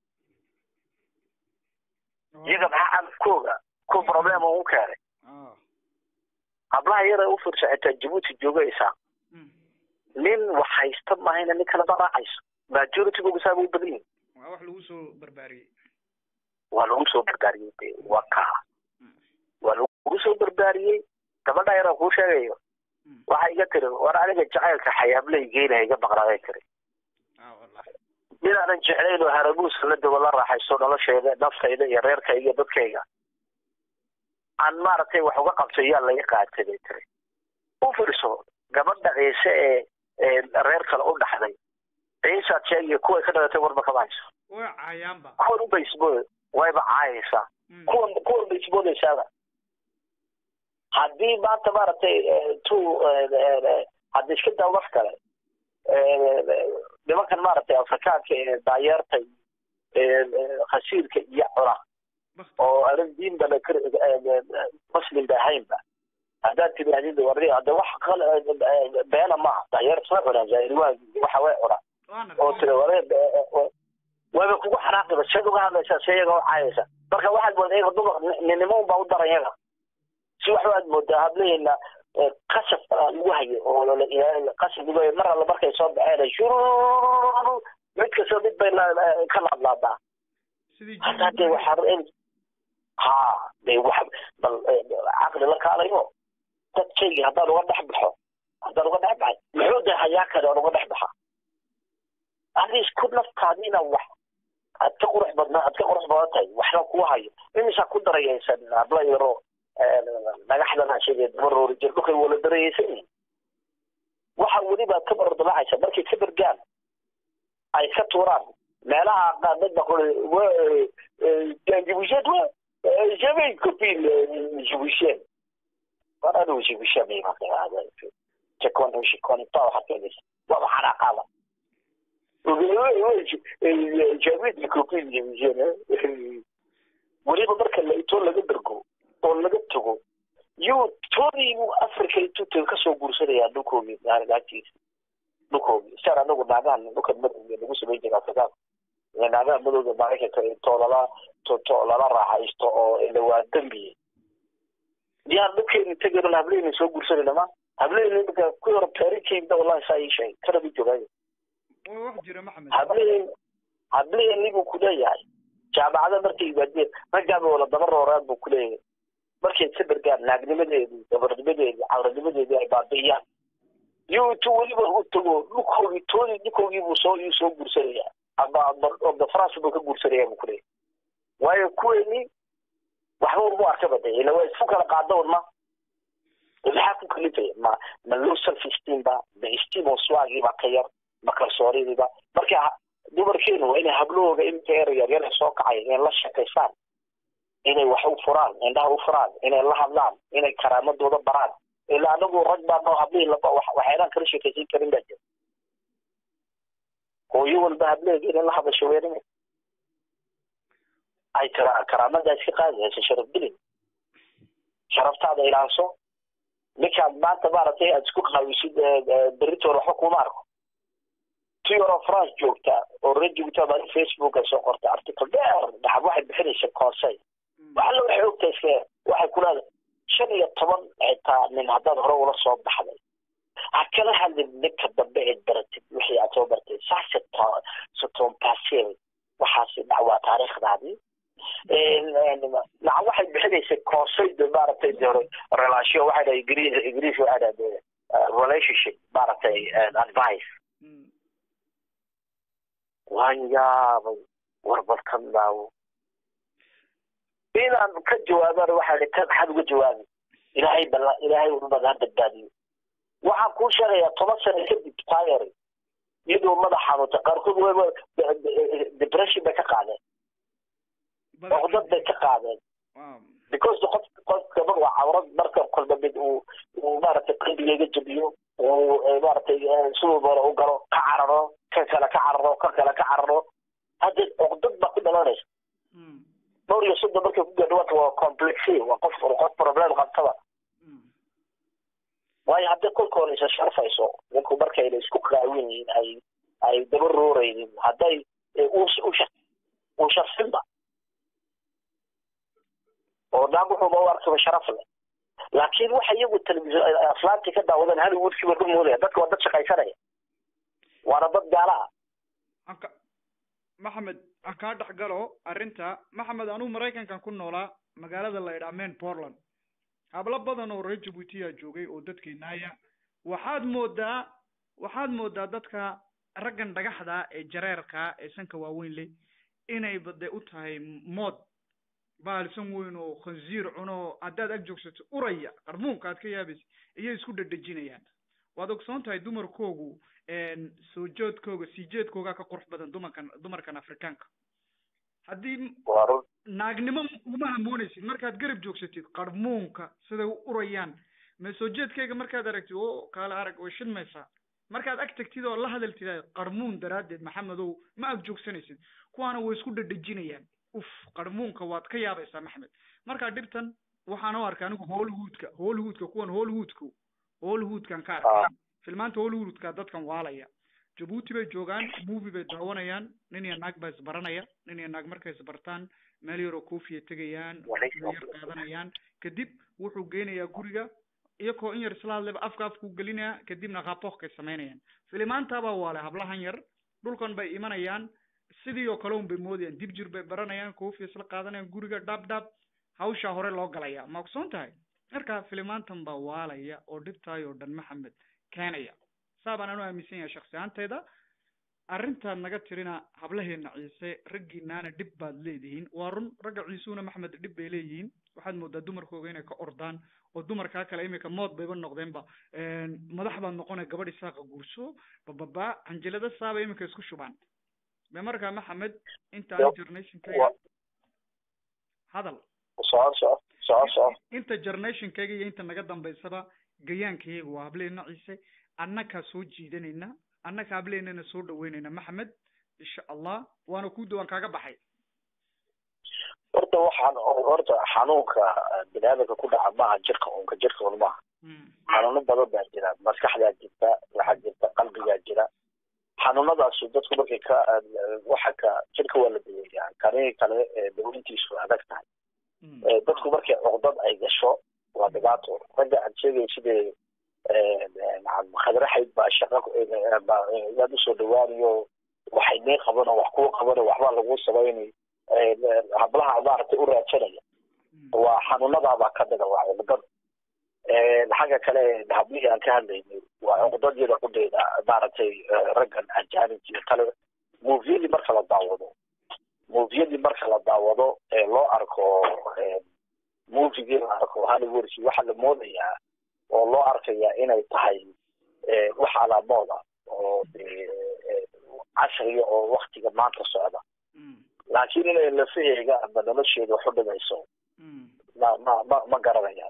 iyaga maxaa calafkooga ku problem ugu keenay hablaha yara u fiirsa xitaa jabuuti joogaysaa nin wax haysta mahayna nin kaleba raacayso majoritygoga saaba u badan yihin waa wax lagu soo barbaariyey waa lagu soo barbaariyey de waa kaa waa lagu soo barbaariyey gabadha yaraa kuu sheegayo waxa iga tiri war aniga jacaylka xayaablay geynaya iga maqnaaday tiri midaanan jeclayn oo harabuusa la dawa la raaxaysto nolosheeda naftayda iyo reerkayga iyo dadkayga aan maaragtay wax uga qabtay yaa laga qaatay bay tiri u fiirso gabadha ciise ee reer kale u dhaxday ciisaad sheegaya kuway ka dhalatay warba kama hayso way caayaanba kuwan unbay isbood wayba caayaysaa kuwan kuwan bay isboodaysaaba haddii maanta maaragtay tu haddi iska daa wax kale nimankan maaragtay afrikaanka ee daayeerta khasiirka iyo cuna oo anan diinba muslim ba ahaynba haddaad tidaahdid wardi hadda wax beena maaha daayeer isma cunaan zairiwaa waxa way cunaan oo tira ware wayba kugu xanaaqiba seed uga hadlaysaa see iyaga u caayaysa marka waxaad moodaa iyaga dumar ninimo unbaa u daran yaga si waxba aad moodaa hablaheena qasab lagu hayo oo qasab lagu hayo mar alla markay soo baxeen shururu mid kastoo mid bay ka laadlaadaa sidii hadda dee waxaa ha dee wax bal caqli la kaalayo dadkaygii haddaan uga dhex baxo haddaan uga dhex baxay muxuu dee hayaa kale aan uga dhex baxa adis ku naftaadiina wax aad ka qurux badna aad ka qurux badan tahay waxba kuu hayo imisaa ku darayaysan habla yaro dhagaxdan aan sheegay dabaroori jir dhulkay wala darayaysan yihin waxa weliba ka bardalacaysa markay ka bergaan ay ka tuuraan meelaha qaadad ba kule jibusheed wa jamay copin jibusheed war anigu jibusheed may maqaada jakon shikonita waxa keenaysa waa maxana qaada jamid copin jibusheed weliba marka la itoo laga dergo oo laga tago yuu toodii buu africa intuu tago kasoo guursanayaa dhulkoogii naagtiisa dhulkoogii siaan anagu naagahan dhulkan madowga lagu samayn jira afrikaan naagaha madowga maraykanka intoo lala to lala raaxaysto oo ilawaa dembiye yaan dhulkeeni tegayno hableeni soo guursanayna ma hableeni imika ku yaro peerinkeyda wallahi saa ii sheegay kana ma joogaayo wax jira maxamed hableen hableeni buu kuleeyahay jaamacada markay yimaadeen raggaaba wala daba rooraan buu kuleeyahay markay ka bergaan naagnimadeedii dabarnimadeedii cawranimadeedii ay baabi'iyaan iyo intuu weliba u tago dhulkoogii toodii dhulkoogii buu soo iyuu soo guursanaya ama ama france buu ka guursanaya buu kuleeyahay waayo kuweeni waxba uma arkaba de ila waa isku kala qaada un ma maxaa ku kalifaya ma ma low self esteem ba ma esteem oo swagii baa ka yar ma kalsoonidiiba marka dumarkeenu waa inay hablahooga iminka yar yar yar soo kacay inay la shaqaysaan inay wax u furaan indhaha u furaan inay la hadlaan inay karaamadooda baraan ilaa anagu rag baa noo hablihii waxaynaan kala sheekaysan karin baa jira hooyo walba hableega inay la hadasho weerime ay kara karaamada iska qaadi hayso sharaf dilin sharaftaada ilaanso ninkaad maanta maaragtay aad isku qaawisid beritoon waxba kuma arko ti yaroo france joogta oo reer joogta baa facebook ay soo qortay article dheer dhaxab waxay bixinaysa conseil waxalla waxay ogtahay iska waxay ku leedahay shan iyo toban xitaa nin haddaad hore ula soo baxday ha kala hadlin ninka dambe eed baratid wixii aad soo bartay saase soton pasel waxaasi dhacwaa taariikhdaadii naca waxay bixinaysay conseil de maaragtay de relation waxay dhahay ingiriis ingiriis waxay dhahay relationship maaragtay advice waan yaabay warbalkan daawo inaan ka jawaabana waxaa hi kan maxaad uga jawaabi ilaahay bal ilaahay unbad ha badbaadiyo waxaan kuu sheegayaa toban sano kadib tayary iyadoo madax xanuunta qaarkood wayba depression bay ka qaadeen oqdad bay ka qaadeen because qof qofka waa cawrad marka kolba mid uu uu maaragtay qalbigeyga jabiyo uu maaragtay siduu doona u galo ka cararo kan kale ka cararo kan kale ka cararo hadda oqdad baa ku dhalanaysa dhowr iyo soddon markay ku gaadho waata waa complexy waa qof qof problem qabtaba waayo haddii kolka hore isa sharfayso ninku markayna isku qaawin yihiin ay ay daba rooraynin hadday uu sharfinba oo naag wuxuuba u arkaba sharaf leh laakiin waxa iyagu telefisyon aflaantii ka daawadeen hollywoodkii ba ka moodaya dadka waa dad shaqaysanaya waana dad gaala ah maxamed aan kaa dhex galo arrinta maxamed anugu maraykankan ku noolaa magaalada la idhaa main portland hablo badan oo reer jabuutiya joogay oo dadkeenaaya waxaad moodaa waxaad moodaa dadka raggan dhagaxda ee jareerka ee sanka waaweyn leh inay bade u tahay mood baalsan weyn oo khanziir cuno haddaad ag joogsato uraya qarmuunka aad ka yaabaysa iyay isku dhedhejinayaan waad ogsoon tahay dumarkoogu soo joodkooga sii jeedkooga ka qurux badan dumarkan dumarkan afrikaanka haddii naagnimo uma hamoonaysid markaad garab joogsatid qarmuunka siday u urayaan ma soo jeedkayga markaad aragtid o kaala arag way shidmaysaa markaad ag tagtid oo la hadaltid qarmuun daraaddeed maxamedow ma ag joogsanaysid kuwaana way isku dhedhejinayaan uf qarmuunka waad ka yaabaysaa maxmed markaa dhibtan waxaan u arka anigu hollywoodka hollywoodka kuwan hollywoodku hollywoodkan ka arkay filmaanta hollywoodka dadkan waalaya jabuuti bay joogaan movie bay daawanayaan nin iyo naag baa isbaranaya nin iyo naag markay isbartaan meel yaroo cofiya tegayaan yar qaadanayaan kadib wuxuu geynayaa guriga iyakoo in yar isla hadlayba afka afkuu gelinaya kadibna qaaboohkay samaynayaan filimaantaabaa waale hablahan yar dhulkan bay imanayaan sidii oo kale un bay moodayaan dib jir bay baranayaan koofi isla qaadanayaan guriga dhab dhab hawshaa hore loo galaya ma ogsoon tahay marka filimaantan baa waalaya oo dhibtaay oo dhan maxamed keenaya saa baan anu aaminsan yahay shaksi ahaanteyda arrintaad naga tirina hablaheena ciise raggiinaana dhib baad leedihiin waa run ragga ciisuuna maxmed dhib bay leeyihiin waxaad moodaa dumarkooga inay ka ordaan oo dumarkaa kale imika mood bayba noqdeenba madax baad noqonay gabadh isaaqa guurso bababa canjilada saaba imika isku shubaan be markaa maxamed inta generationkayga hadal soco soco soco soco inta generationkayga iyo inta naga dambaysaba gayaankayaga waa hableena ciise annakaa soo jiidanayna annaka hableenana soo dhaweynayna maxamed insha allah waana ku dawaan kaaga baxay horta waxaan horta xanuunka biniaadamka ku dhaca maaha jirka unka jirka un maaha xanuuno badan baa jira maskaxdaa jirta waxaa jirta qalbigaa jira xanuunadaasu dadku markay ka waxa ka jirka waa la daweeyaa kani kale daweyntiisu adag tahay dadku markay cuqdad ay gasho waa dhibaato ragga aad sheegay sidee khadraxayd baa shaqa yaad usoo dhawaanayo waxay nee qabano wax kuu qabano waxbaa lagu samaynay hablaha maaragtay u raadsanaya waa xanuunadaabaa ka mida waa cuqdad xagga kale hablihii aan ka hadlaynay waa cuqdadyada kudheeda maaragtay raggan ajaanibka iyo kale moviyadii marka la daawado moviyadii marka la daawado ee loo arko movigii la arko hollywoodki waxaa la moodayaa oo loo arkayaa inay tahay wax alaamooda oo casriga oo waktiga maanta socda laakiin inay lafaheega ama nolosheeda waxu dhimayso ma ma ma ma garanayaan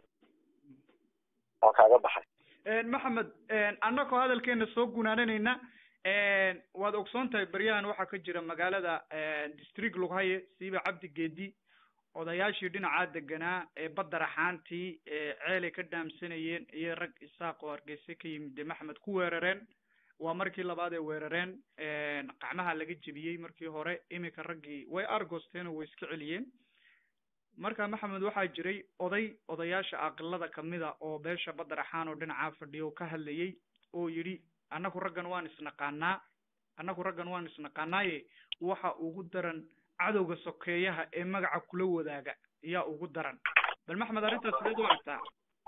waa kaaga baxay maxamed annagoo hadalkeena soo gunaananayna waad ogsoon tahay beryahan waxaa ka jira magaalada district lughaye siiba cabdi geedi odayaashii dhinacaa deganaa ee badda raxaantii ceelay ka dhaamsanayeen iyo rag isaaq oo hargeysa ka yimid dee maxamed ku weerareen waa markii labaad ay weerareen qacmaha laga jebiyey markii hore iminka raggii way argosteen oo way iska celiyeen marka maxamed waxaa jiray oday odayaasha aqilada kamida oo beesha badda raxaan oo dhinacaa fadhiya oo ka hadlayay oo yidhi annagu raggan waan isnaqaanaa annagu raggan waan isnaqaanaaye waxa ugu daran cadowga sokeeyaha ee magaca kula wadaaga ayaa ugu daran bal maxmed arrintaas sideed u aragtaa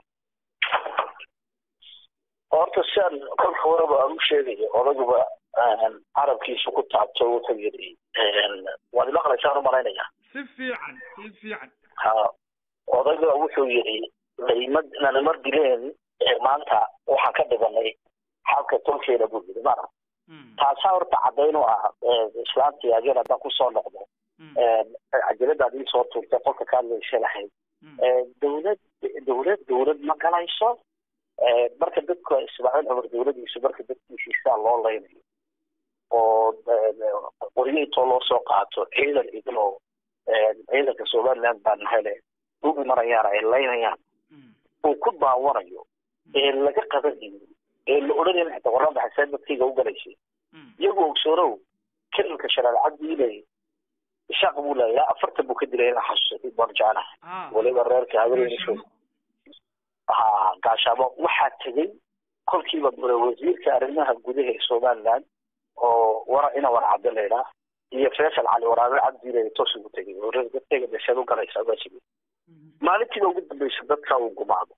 horta siaan kolka horeba aan u sheegayo odaguba carabkiisa ku taabto wuxuu yidhi waad imaqlaysaan umalaynaya si fiican si fiican ha odayga wuxuu yidhi laima nanima dileen maanta waxaan ka dhibanay xalka tolkeena buu yidhi mara taasaa horta caddayn u ah islaantii ageen haddaan kusoo noqdo cajaladaad iisoo tuurtay qolka ka hadlaysa lahayd dawlad dawlad dawlad ma galayso marka dadka ismaaciil cumar dawladiisu marka dadkiisiisaa loo laynayo oo qoryo intoo loo soo qaato ciidan idiloo ciidanka somaliland baan hele u imanayaan ay laynayaan uu ku daawanayo ee laga qabanayo ee la odhanayo xataa warrada xaseen dadkayga u galaysay iyagoo ogsoonow kelilka sharaal cabdiile ishaaq buu leeyaa afartan buu ka dilay inaa xasuusatay barjaana waliba reerka habeeniso ha gaashaamo waxaa tegey kolkiiba wasiirka arrimaha gudaha ee somaliland oo wara ina war cabdi laydhaa iyo faysal cali waraabe cabdiile toos ugu tegay oo dadkayga dasheed u galaysa ugaasigi maalintiiba ugu dambaysa dadka uu gumaado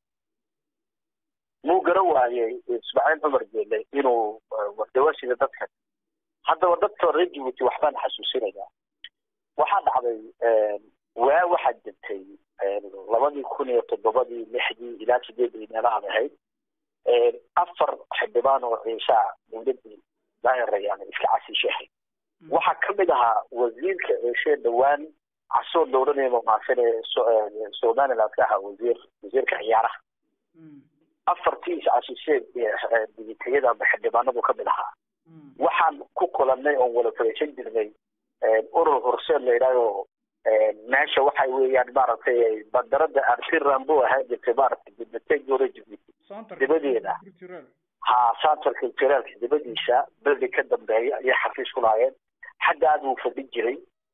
muu gara waayey ismaaciil cumar geele inuu dawasida dadka haddaba dadka reer jibuuti waxbaan xasuusinayaa waxaa dhacday waa waxaa jirtay labadii kun iyo toddobadii lixdii ilaa sideedii meelahaad ahayd afar xildhibaan oo ciishaa dawladii daahirayaan iska casiishahay waxaa kamid ahaa wasiirka ciishee dhowaan casoo dowlanaya mamaasan ee somaliland ka ahaa wasiir wasiirka ciyaaraha afartii is-casiisheed digitayada ama xildhibaanadu kamid ahaa waxaan ku kulanay oon wala fareysan jirnay urur horseed la yidhahdo meesha waxa weeyaan maaragtay bandarada arsi rambo ahaan jirtay maaragtay dibnateeg hore jibuuti dibadeeda ha center culturalka dibadiisa beldi ka dambeeya ayay xafiis ku lahaayeen xaggaad uu fadhin jiray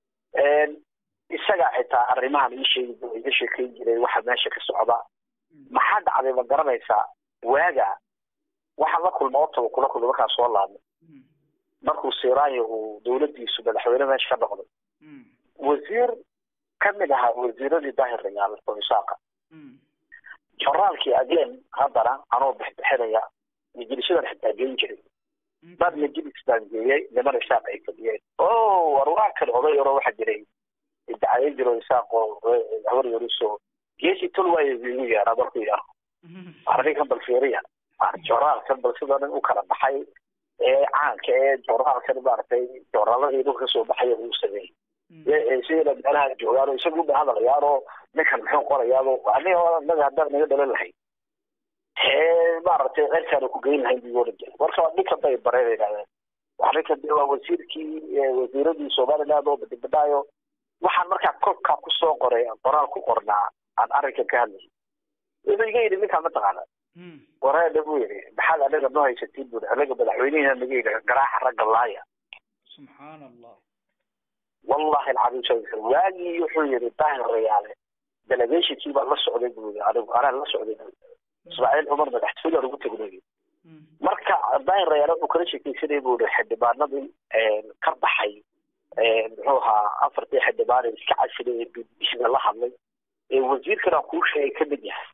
isagaa xitaa arrimahan ii sheegi iga sheekeyn jiray waxa meesha ka socda maxaa dhacday ma garanaysaa waaga waxaan la kulma otaba kula kulma markaan soo laabnay markuu siraayo uu dawladdiisu madaxweyne meesha ka noqday wasiir ka mid ahaa wasiiradii daahir rayaal oo isaaqa joraalkii again haddana anoo bixbixinaya majlisadan xitaa geyn jiray dad majlis baan geeyey niman isaaq ay fadhiyeen o war waa kan oday oro waxaa jiray dacayin jiro isaaq oo hawar yariso geesi tol waayo igu yeera markuu yaro arrinkan bal fiiriya joraalkan bal sida nin u kala baxay ee caanka ee joraalkan maaragtay joraaladii dhulka kasoo baxaya uu sameeyey sidayna meelaha joogaan oo isagu ba hadlayaan oo ninkan muxuu qorayaado aniga naga haddaan naga dhalan lahayd hee maaragtay cirkaana ku geyn lahayn buu oran jiray marka ninkan bay bareen yidhahdeen ninkan de waa wasiirkii wasiiradii somaliland oo badibadhaayo waxaan markaa kolkaa kusoo qoray qoraal ku qornaa aan arrinkan ka hadlayay wuxuu iga yidhi ninkaan mataqaana wareedha buu yidhi maxaad anaga noo haysatiin buu anaga madaxweynihina naga yidhi garaaxa ragga laaya subxaan allah wallahi alcadiim waagii wuxuu yidhi daahir rayaale delegationkii baan la socday buu yidhi anigu anaan la socday ismaaciil cumar madaxtooyaan ugu tegnay marka daahir rayaale wuxuu kala sheekeysanay buu yidhi xildhibaanadii ka baxay muxuu ahaa afartii xildhibaan ee iska casilay ee bbcda la hadlay ee wasiirkana kuu sheegay ka mid yahay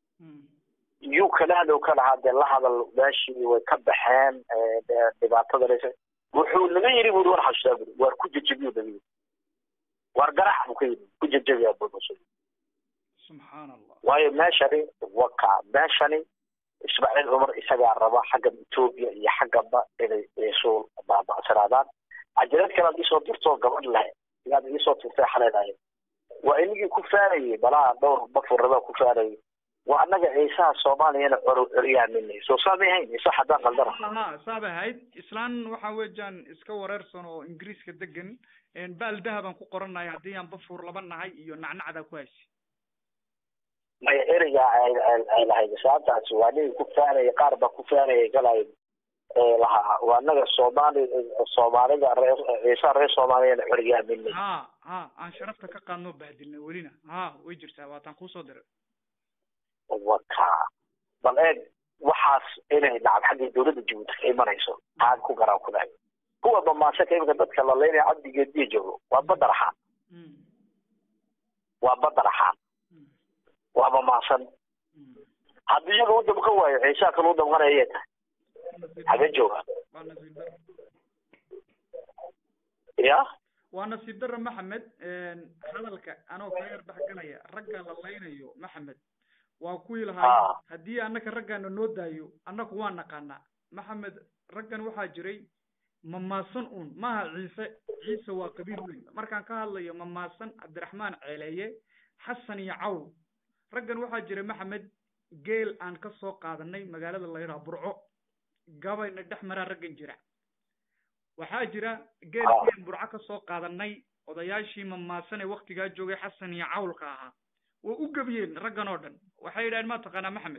yuu kala hadlow ka lahaa dee la hadal meeshii way ka baxeen dhibaatada wuxuu naga yidhi buri war xasuustaa buri waar ku jejebiyu naga yidhi waar garax buu ka yidhi ku jejebiyaa buusa subxaan allah waayo meeshani waka meeshani ismaaciil cumar isagaa raba xagga etoobiya iyo xaggaba inay isu baaba'sanaadaan cajalad kale ad iisoo dirtoo gabadh leh inaad iisoo tirtay xaleedahay waa inagii ku faanayay balaa dhowr bafurrabaa ku faanayay waa annaga ciisaha soomaaliyana coryaaminay soo saamay hayn isa haddaan qaldana ha saabay ahayd islaan waxa weeyaan iska wareersan oo ingiriiska degan baal dahabaan ku qoranaya haddii aan bafuur laba nahay iyo nacnacdaa ku haysi maya ereyga ay lahayd saabtaasi waa nigi ku faanaya qaar baa ku faanaya galay lahaa waa annaga soomaali soomaalida reer ciisaha reer soomaaliyana coryaaminay ha ha aan sharafta ka qaadnoo bahdilnay welina ha way jirtaa waataan kuusoo diray waka bal eeg waxaas inay lacag xaggii dawladda jabuuti ka imanayso taan ku garaan ku dhahay kuwa bamaasaka imika dadka la leynaya cabdigeediya joogo waa badar axaan waa badar axaan waa bamaasan haddii iyaga u damqan waayo ciisaa kale u damqanaya ayay tahay hagee jooga ya waa nasiib darra maxamed hadalka anoo ka yar dhexgalaya ragga la laynayo maxamed waa kuwii lahaa haddii annaka raggaana noo daayo annaku waa naqaanaa maxamed raggan waxaa jiray mamaasan un maaha ciise ciise waa qabiil weyn markaan ka hadlayo mamaasan cabdiraxmaan ceeleeye xasan iyo cawl raggan waxaa jiray maxamed geel aan ka soo qaadanay magaalada layidhaha burco gabayna dhex maraa raggan jira waxaa jira geel aan burco ka soo qaadanay odayaashii mamaasan ee waktigaa joogay xasan iyo cawlka ahaa way u gebiyeen raggan oo dhan waxay yidhahdeen ma taqaanaa maxamed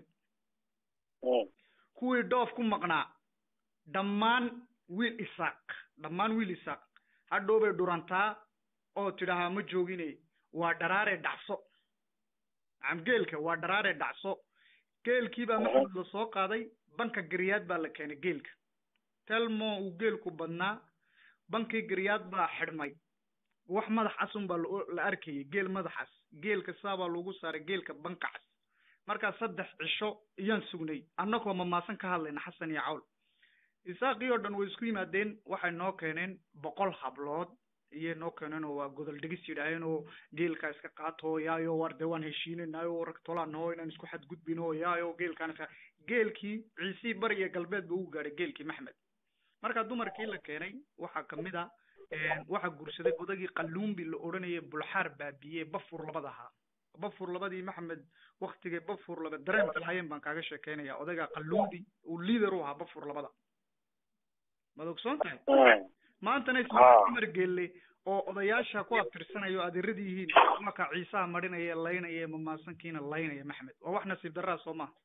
kuwii dhoof ku maqnaa dhammaan wiil isaaq dhammaan wiil isaaq hadhow bay dhurantaa oo tidhaahaa ma joogine waa dharaaree dhacso nacam geelka waa dharaaree dhacso geelkii baa maxamed la soo qaaday banka garyaad baa la keenay geelka telmo uu geelku badnaa bankii garyaad baa xidhmay wax madax casun baa la arkayay geel madaxas geelka saabaa lagu saaray geelka bankacas markaa saddex cisho iyaan sugnay annagoo mamaasan ka hadlayna xasan iyo cawl isaaqii oo dhan way isku yimaadeen waxay noo keeneen boqol hablood iyay noo keeneen oo waa godol dhegis yidhaaheen oo geelkaa iska qaato yaayo war dee waan heshiinaynayo rag tolaanaho inaan isku xadgudbino yaayo geelkaan iska geelkii ciisii bari iyo galbeed ba ugu gaadhay geelkii maxmed markaa dumarkii la keenay waxaa kamid a waxaa guursaday odagii qalluumbi la odhanayay bulxaar baabiye bafur labada ahaa bafur labadii maxamed waktigay bafur laba dareenka lahaayeen baan kaaga sheekeynaya odagaa qalluumbi uu liader u ahaa bafur labada maad ogsoon tahay maantana ismaaciil cumar geelle oo odayaasha ku abtirsanayo adeeradii yihiin marka ciisaha marinaya laynaya ee mamaasankiina laynaya maxmed waa wax nasiib darraa soo maha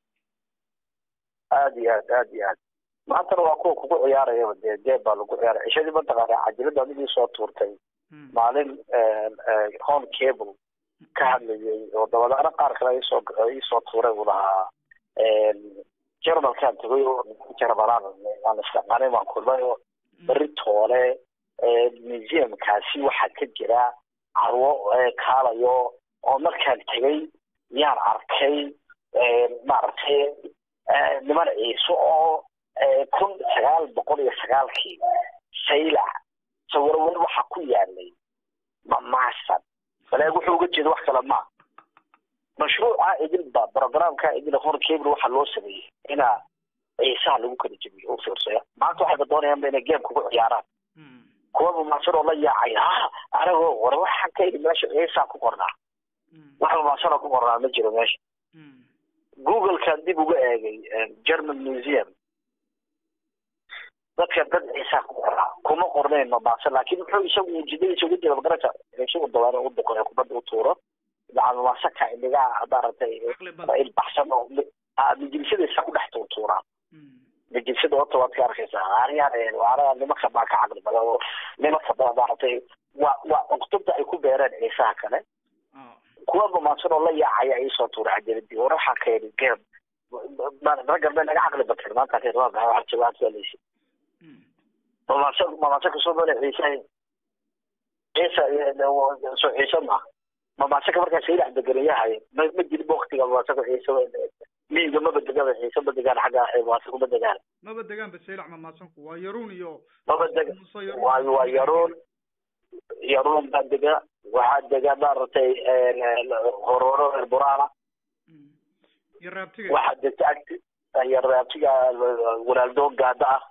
aad iyo aad aad iyo aad maantana waa kuwa kugu ciyaarayaba dee jeeb baa lagu ciyaaray cishadii mataqaana cajiladda adigii soo tuurtay maalin home cable ka hadlayay oo dabadaana qaar kale isoo iisoo tuuray uu lahaa jarmalkaan tagay oo jarmalaan aan istaqaanay baan kulmay oo beri toole museumkaasi waxaa ka jira carwo kaalayo oo markaan tegay yaan arkay maaragtay niman ciise oo kun sagaal boqol iyo sagaalkii saylac sawiro weli waxaa ku yaalay mamaasan baleeg wuxuu uga jeeda wax kale maa mashruuca idilba programka idil hor cable waxaa loo sameeyey inaa ciisaha lagu kala jebiyo u fiirsaya maanta waxayba doonayaanba inay game kugu ciyaaraan kuwa mamaasan oo la yaacay ha anagoo war waxaan ka idhi meesha ciisaa ku qornaa wax mamaasanoo ku qornaa ma jiro meesha googlekan dib uga eegay german museum dadka dad ciisaa ku qornaa kuma qornayn mamaasan laakiin muxuu isagu ujeedadiisa uga jeeda magarata isagu dawaano u duqo kubadda u tuuro daca mamaasanka indhigaa maaragtay ilbaxsan oo majlisadiisa ku dhex tuurtuuraa majlisada horta waad ka arkaysaa ariyaan waana nimanka baa ka caqli badan oo nimanka baa maaragtay waa waa cuqdada ay ku beereen ciisaha kale kuwa mamaasan oo la yaacaya iisoo tuura cajaladi war waxaa ka yidhi geem raggan bay naga caqli bateen maanta waa jawaabtaaleysi mamaasan mamaasan kasoo male ciise ciise soo ciise maaha mamaasanka markaa saylac deganayahay ma ma jirin waktiga mamaasanka ciise miyiga maba degaba ciise ma degaan xagga mamaasanku ma degaan maba degaanba saylac mamaasanku waa yaruun iyo maba deg waa waa yaruun yaruun baa dega waxaa dega maaragtay hororo reer buraala iyo raabtiga waxaa degta agti iyo raabtiga walaaldo gaada ah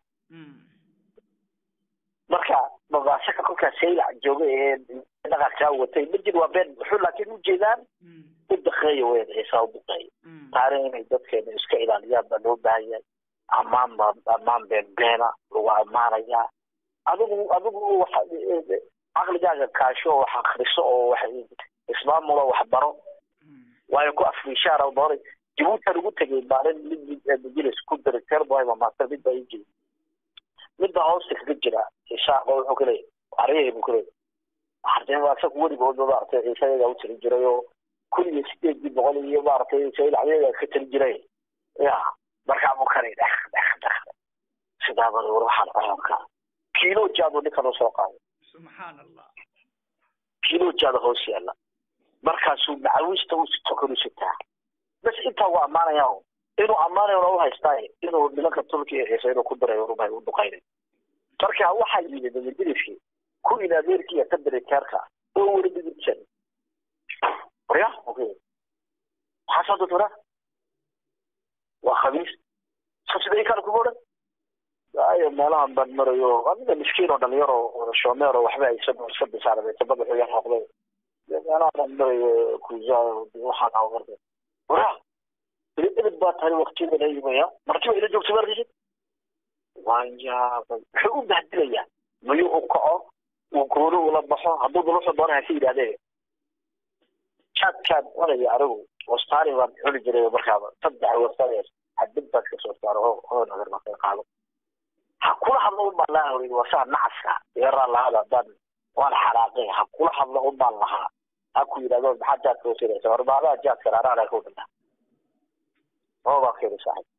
marka mamaasanka kolkaa saylac jooga ee dhaqankaa watay ma jir waa been wuxuu laakiin ujeedaan u daqeeya weyn ciisa u daqeeya taana inay dadkeena iska ilaaliyaan baa loo baahan yahay ammaan ba ammaan been beena lagu ammaanayaa adigu adigu waxa caqligaaga kaasho wax akriso oo wax ismaamulo wax baro waayo ku afrishaar oo doonay jabuutan ugu tegay maalin mid majilis ku director boy mamaaster mid baa ii jiri midba hoosta kaga jira isaaqo wuxuu ka leeyahay aryahay buu ka leeyahay hadee asaga weligoodba maaragtay ciise ayagaa u tiri jiray oo kun iyo sideedii boqol iyo maaragtay saylac ayagaa ka tiri jiray ya markaa buu kanay dhek dhek dhek sidaaba war waxaan cunanka kiilo jaadu ninka loo soo qaaday subxaan allah kiilo jaada hoos yaalla markaasuu macawista u sito kanu sitaa bas intaa waa ammaanaya inuu ammaanayo u haystaaye inuu nimanka tulka iyo ciise inuu ku dirayo rumay u duqaynay marka waxaa yimid majliskii ku in adeerkii iyo kadiriteerka oo weli digirsan warya okay maxaa soo dudura waa khamiis sabsiday kale kuma odhan ayo meelahan baan marayo aniga miskiin oo dhalinyaro shomeer oo waxba aysan iska bisaarabay madaxu yar noqday meelahan baan marayo kuza waxaan awarda wara ilid baa tahay waqtiyada la yimaya martiba ila joogta markisid waan yaabay wuxuu u bahdilayaa mayuu u kaco uu gooni ula baxo hadduu duluxu doona ha ka yidhahdee jaadkaan cunaya anigu wastaani baan cuni jiray markaaba saddex wastanees hadib baan ka soo saaro oo oo nagar baan ka qaado ha kula hadlo un baan lahaa waa saa nacaska yeeraa lahada haddaan waan xaraaqay ha kula hadlo un baan lahaa ha ku yidhahdo maxaa jaadka u siraysa war maadaa jaadka raaraana ku dhintaa oo baan ka yidhi saaxib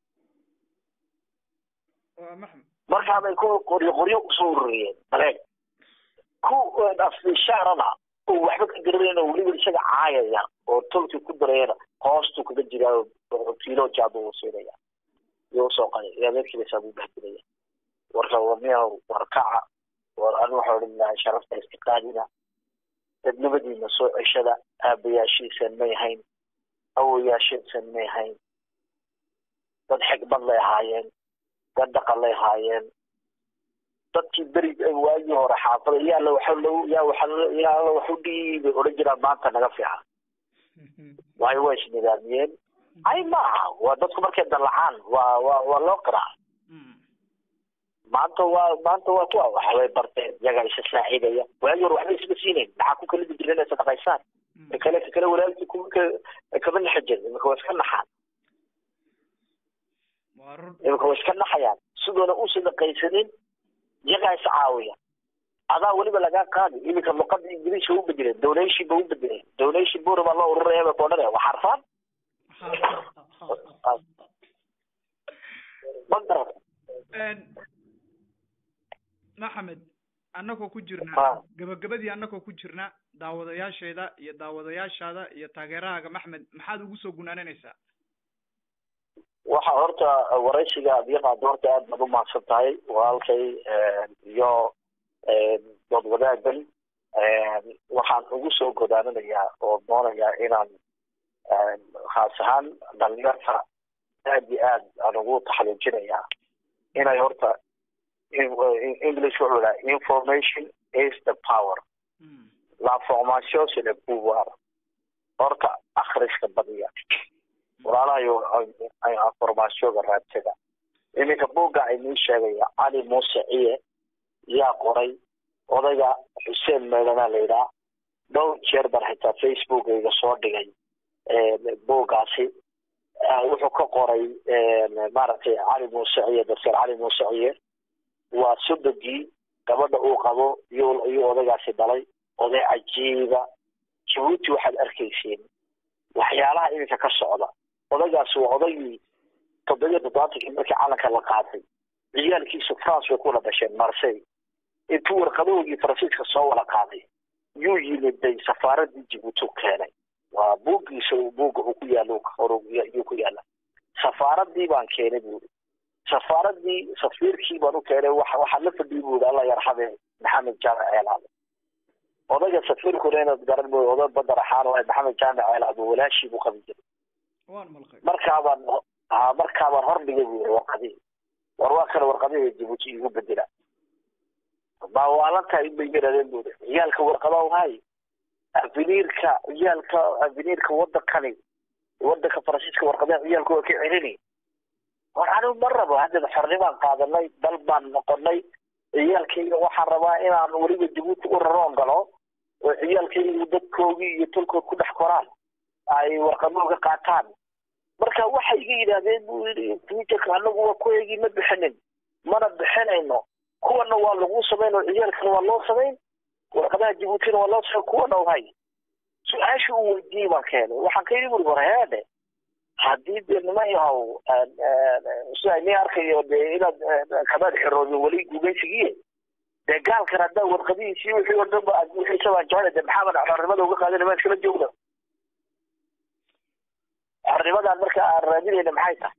waa maxmed markaabay ku qoryo qoryo usoo ururiyeen baleen ku afishaarada oo waxba ka garanayn oo weliba isaga caayaya oo tolkii ku darayana hoostuu kaga jiraa oo kiilo jaad uu siinaya iyo usoo qaday iyo adeerkiibasaa buu bahdilaya warka warniya warkaca war an waxa odhan lahaa sharafta istiqaadina dadnimadiina soo ceshada aabayaashiisan may hayn awoyaashiisan may hayn dad xigmad lay ahaayeen dad dhaqan lay ahaayeen dadkii beri waagii hore xaafada yaa la waxa lo yaa waxa yaa la waxu dhiibay odhan jiraan maanta naga fiican waayo waa isnidaamiyeen ay maaha waa dadku markay dallacaan waa waa waa loo qiraa maanta waa maanta waa kuwa waxbay barteen iyagaa isa saacidaya waagii hore waxba isma siinayn maxaa ku kala dijiran inay sadaqaysaan ka kale ka kale walaalkii kuma kama naxa jirin imika waa iska naxaan waa run imika waa iska naxayaan sidoona u sadaqaysanin iyagaa is caawiya adaa weliba lagaa qaadi iminka luqada ingiriiska u bedeleen donation ba u bedeleen donation bura baa loo ururaya ba koodhanaya waa xarfaan ma garan maxamed annagoo ku jirna Ah. gabagabadii annagoo ku jirna daawadayaasheeda iyo daawadayaashaada iyo taageerahaaga maxmed maxaad ugu soo gunaananaysaa waxa horta waraysiga aad iga qaado horta aad baad umahadsan tahay walaalkay iyo dood wadaagan waxaan ugu soo godaaninayaa oo doonayaa inaan khaas ahaan dhalinyarta aad iyo aad aan ugu taxaluujinayaa inay horta english wuxuu dhaha information is the power Mm. l'information c'est le pouvoir horta akhriska badiya walaalahayo informationka raadsada iminka buugga aynii sheegaya cali muuse ciye yaa qoray odayga xuseen meedana la yidhaha dhowr jeer baan xitaa facebookayga soo dhigay buuggaasi wuxuu ka qoray maaragtay cali muuse ciye doctor cali muuse ciye waa sodogii gabadha uu qabo iyo iyo odaygaasi dhalay oday cajiiba jabuuti waxaad arkaysiin waxyaalaha iminka ka socda odaygaasi waa odaygii toddobiyo toddobaatankii markii calanka la qaatay ciyaalkiisu france bay kula dhasheen marsey intuu warqadahoogii faransiiska soo wada qaaday yuu yimiday safaaradii jibuuti u keenay waa buuggiisa buugga uu ku yaalo yuu ku yaala safaaradii baan keenay buuri safaaradii safiirkii baan u keenay waxa waxaa la fadhiyay buuri alla yarxame maxamed jaamac ceelaade odayga safiirkuna inaad garan mooy oday badar axaan oo maxamed jaamac ceelaade walaashii buu qabi jiray waan malqay markaabaan ha markaabaan hordhigay buu yiri warqadihii war waa kana warqadihii jibuuti igu bedela baa waalantahay in bay yidhahdeen buu yiri ciyaalka warqadaw hay aveniirka ciyaalka aveniirka wadankani wadanka faransiiska warqadaha ciyaalka waa ka celini war anigu ma rabo haddaba xornimaan qaadanay dal baan noqonay ciyaalkayga waxaan rabaa inaan weliba jabuuti u raroon galo oo ciyaalkaygu dadkoogii iyo tolkood ku dhex koraan ay warqadooga qaataan marka waxay iga yidhaahdeen buu yidhi twitterka anagu waa kuweygii ma bixinin mana bixinayno kuwana waa lagu samayn oo ciyaalkana waa loo samayn warqadaha jabuutina waa loo samayn kuwana hay su-aasha uu weydiiyey baan keenay waxaan ka yidhi buri war heede haddii dee nima yahow sida ni arkayo dee inaad kamaad xiroodo weli gugaysigiye dee gaalkan haddaa warqadihiisii wixii oo dhan ba aad wixiisa baan jeclay dee maxamed xornimada uga qaadan maa iskala joogna xornimadan marka aan raadinayna maxay tahay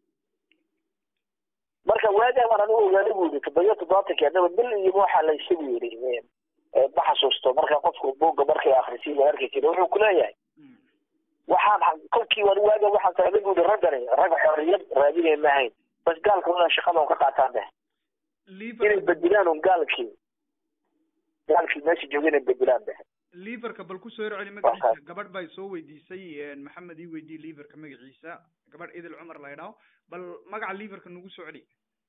marka waagaa baan anigu ogaanay bu yidhi toddobiyo toddobaatankii haddaba bil iyo waxaa la isagu yidhi ma xasuusto marka qofku buugga markay akrisiin waa arki jira wuxuu kuleeyahay waxaan kolkii waan waaga waxaan socday bu yidhi raggani rag xorriyad raadinay ma ahayn bas gaalka inaan shaqada un ka qaataan deh inay bedelaan un gaalkii gaalkii meesha jooga inay bedelaan deh liverka bal kusoo yar celi magaciisa gabadh bay soo weydiisay maxamed ii weydiye liverka magaciisa gabadh idil cumar la ydhaho bal magaca liverka nagu soo celi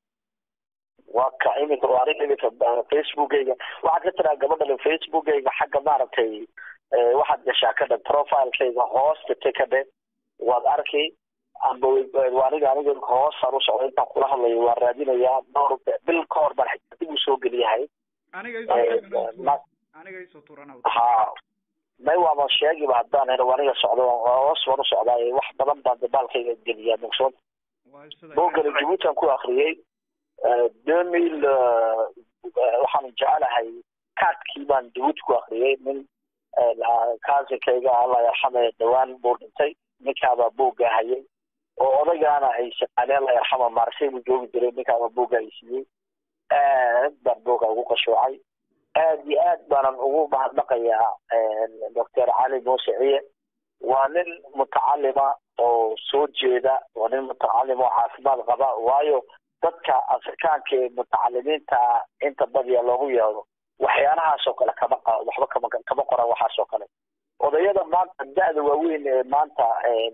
waa ka iminka waa arin iminka facebookayga waxaad ka tiraa gabadhan facebookayga xagga maaragtay waxaad gashaa ka dhan profilekayga hoosta te ka dhan waad arki amba aniga aniga hoosaan u socda intaan kula hadlayo waan raadinayaa dhowr bil ka hor baan xitaa dib u soo geliyahay aniga aniga isoo turana ha may waaba sheegiba haddaan helo aniga socdo hoos baan u socdaa wax badan baan dabaalkayga geliyaa mugsood boogana jabuutan ku akriyey demil waxaan jecelahay kaadkii baan jabuuti ku akriyey nin kaasinkayga alla yarxame dhawaan buu dhintay ninkaabaa boogga hayay oo odaygaana ay shaqaaleen alla yarxama maarsay buu joogi jiray ninkaaba boogga ay siiyey aad baan boogga ugu qashuucay aad iyo aad baanan ugu mahadnaqayaa doctor cali muuse ciye waa nin mutacalima oo soo jeeda waa nin mutacalim oo caafimaad qaba waayo dadka afrikaanka ee mutacalimiinta inta badiya loogu yeedo waxyaalahaas oo kale kama waxba kama kama qoran waxaas oo kale odayada maanta da-da waaweyn ee maanta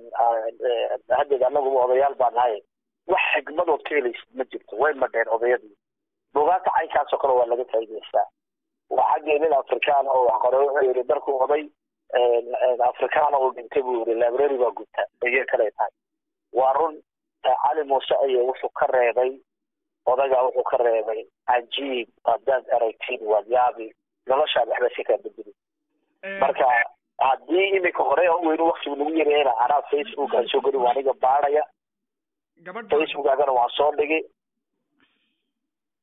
haddeed anaguba odayaal baa nahay wax xigmadood ka helaysid ma jirto way madheen odayadii bugaanta caynkaas oo kale waa laga faa'idaystaa waa xaggii nin afrikaan oo wax qoray wuxuu yidhi markuu oday afrikaan oo dhintay buu yidhi library baa gubta iyo kale tahay waa run cali muuse aye wuxuu ka reebay odagaa wuxuu ka reebay cajiib haddaad aragtiin waad yaabi noloshaad waxba si kaa bedeli marka haddii iminka hore weynu waktigu nagu yareyna anaa facebook aan soo geli waa aniga baadhaya facebook agana waan soo dhigi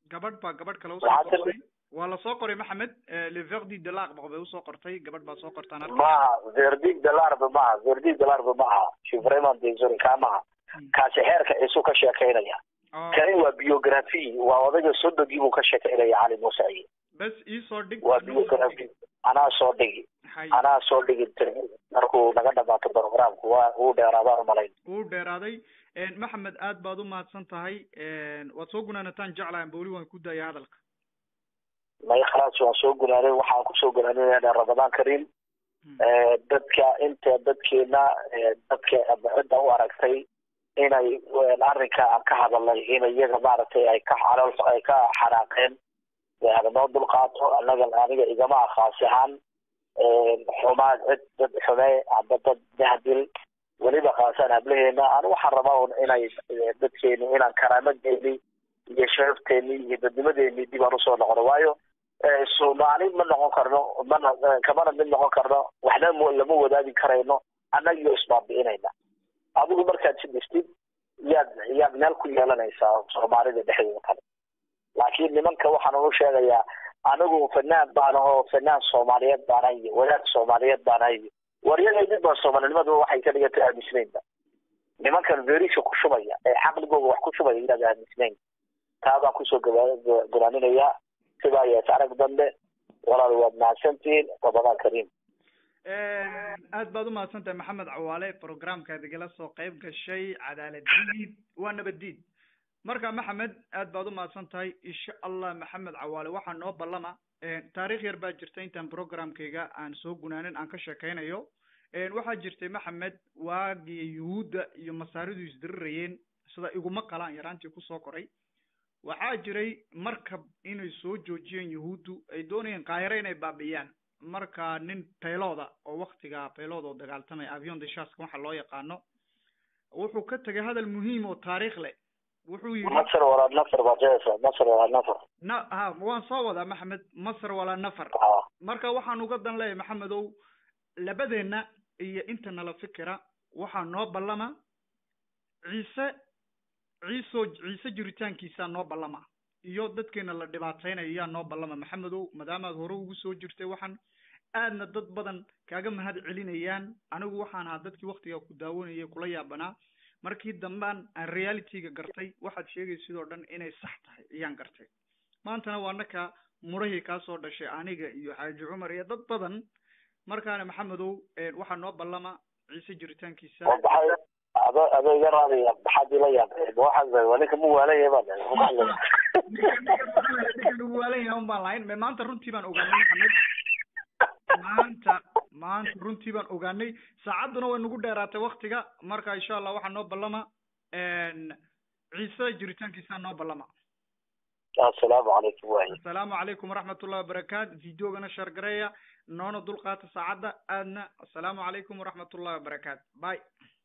gabadh baa gabadh kale usoo Maxaa qortay waa lasoo qoray maxamed le verdi de l'arbre bay usoo qortay gabadh baa soo qortaan arka maaha verdig de larbe maaha verdig de larbe maaha shivreman desori kaa maaha kaasi xeerka ciisu ka sheekaynaya oo kani waa biography waa odayga sodogii buu ka sheekaynaya cali muuse ciye bes iisoo dhig waa biography anaa soo dhigi hay anaa soo dhigi markuu naga dhamaato programku waa uu dheeraadaan umalayn uu dheeraaday maxamed aad baad u mahadsan tahay waad soo gunaanataan jeclahan bawli waan ku daaya hadalka may khalaas waan soo gunaanay waxaan kusoo gunaaninaynaa ramadaan kariim dadka inta dadkeena dadka cidda u aragtay inay arrinka aan ka hadalnay in iyaga maaragtay ay ka xalool ay ka xanaaqeen hada noo dulqaato anaga aniga igama ah khaasi ahaan xumaa cid dad xume amba dad dahdil weliba khaasaan hablaheena ani waxaan rabaa un inay dadkeeni inaan karaamadeeni iyo sharafteeni iyo dadnimadeeni dib aan usoo noqono waayo soomaali ma noqon karno mana kamana mid noqon karno waxna m lama wadaagi karayno annagiyo isbaabi'inayna adigu markaad si dhistid yaad yaad meel ku yeelanaysaa soomaalida dhexdeeda kale laakiin nimanka waxaan unu sheegayaa anigu fanaan baan ahoo fanaan soomaaliyeed baana iyo wadaad soomaaliyeed baana iyo waryaday mid baa soomaalinimadu waxay ka dhigantay aamisnaynba nimankan verisha ku shubaya ee caqligooga wax ku shubaya inaad aamisnayn taa baan kusoo golaaninayaa sidaa yees arag dambe walaal waad mahadsantihiin ramadaan kariim aad baad u mahadsan tahay maxamed cawaale programkaad igala soo qayb gashay cadaaladiid waa nabaddiid marka maxamed aad baad u mahadsan tahay insha allah maxamed cawaale waxaa noo ballama taarikh yar baa jirta intaan programkayga aan soo gunaanin aan ka sheekaynayo waxaa jirtay maxamed waagii yuhuudda iyo masaaridu isdirirayeen sida iguma qalaan yaraantii kusoo koray waxaa jiray markab inay soo joojiyeen yuhuuddu ay doonayeen kaahiro inay baabi'iyaan marka nin baylooda oo waktiga baylood oo dagaaltamaya avion deshaska waxa loo yaqaano wuxuu ka tegay hadal muhiim oo taariikh leh wuxuu yidhi masar walaa nafar baa jeesa masar walaa nafar na ha waan soo wadaa maxamed masar walaa nafar ah marka waxaan uga dan leeyahay maxamedow labadeenna iyo inta nala fikira waxaa noo ballama ciise ciiso ciise jiritaankiisaa noo ballama iyo dadkeena la dhibaataynayo yaa noo ballama maxamedow maadaamaad hore ugu soo jirtay waxaan aadna dad badan kaaga mahad celinayaan anigu waxaan ahaa dadkii waktigaa ku daawanayay kula yaabanaa markii dambaan aan realityga gartay waxaad sheegay sidoo dhan inay sax tahay ayaan gartay maantana waa naka murahii kaa soo dhashay aniga iyo xaaji cumar iyo dad badan markaana maxamedow waxaa noo ballama ciise jiritaankiisa maxay ado ado iga raadaya maxaad ila yaabay waxaas waa ninka mu waalaya baa ninkan ugu waalan yahay un baan lahayn me maanta runtii baan ogaanay maxamed maanta maanta runtii baan ogaanay saacadduna way nagu dheeraatay waktiga marka insha allah waxaa noo ballama ciise jiritaankiisaa noo ballama assalaamu calaykum waay assalaamu calaykum waraxmat ullahi wabarakaatu videogana shargareeya noona dulqaata saacadda aadna assalaamu calaykum waraxmat ullahi wabarakaatu bye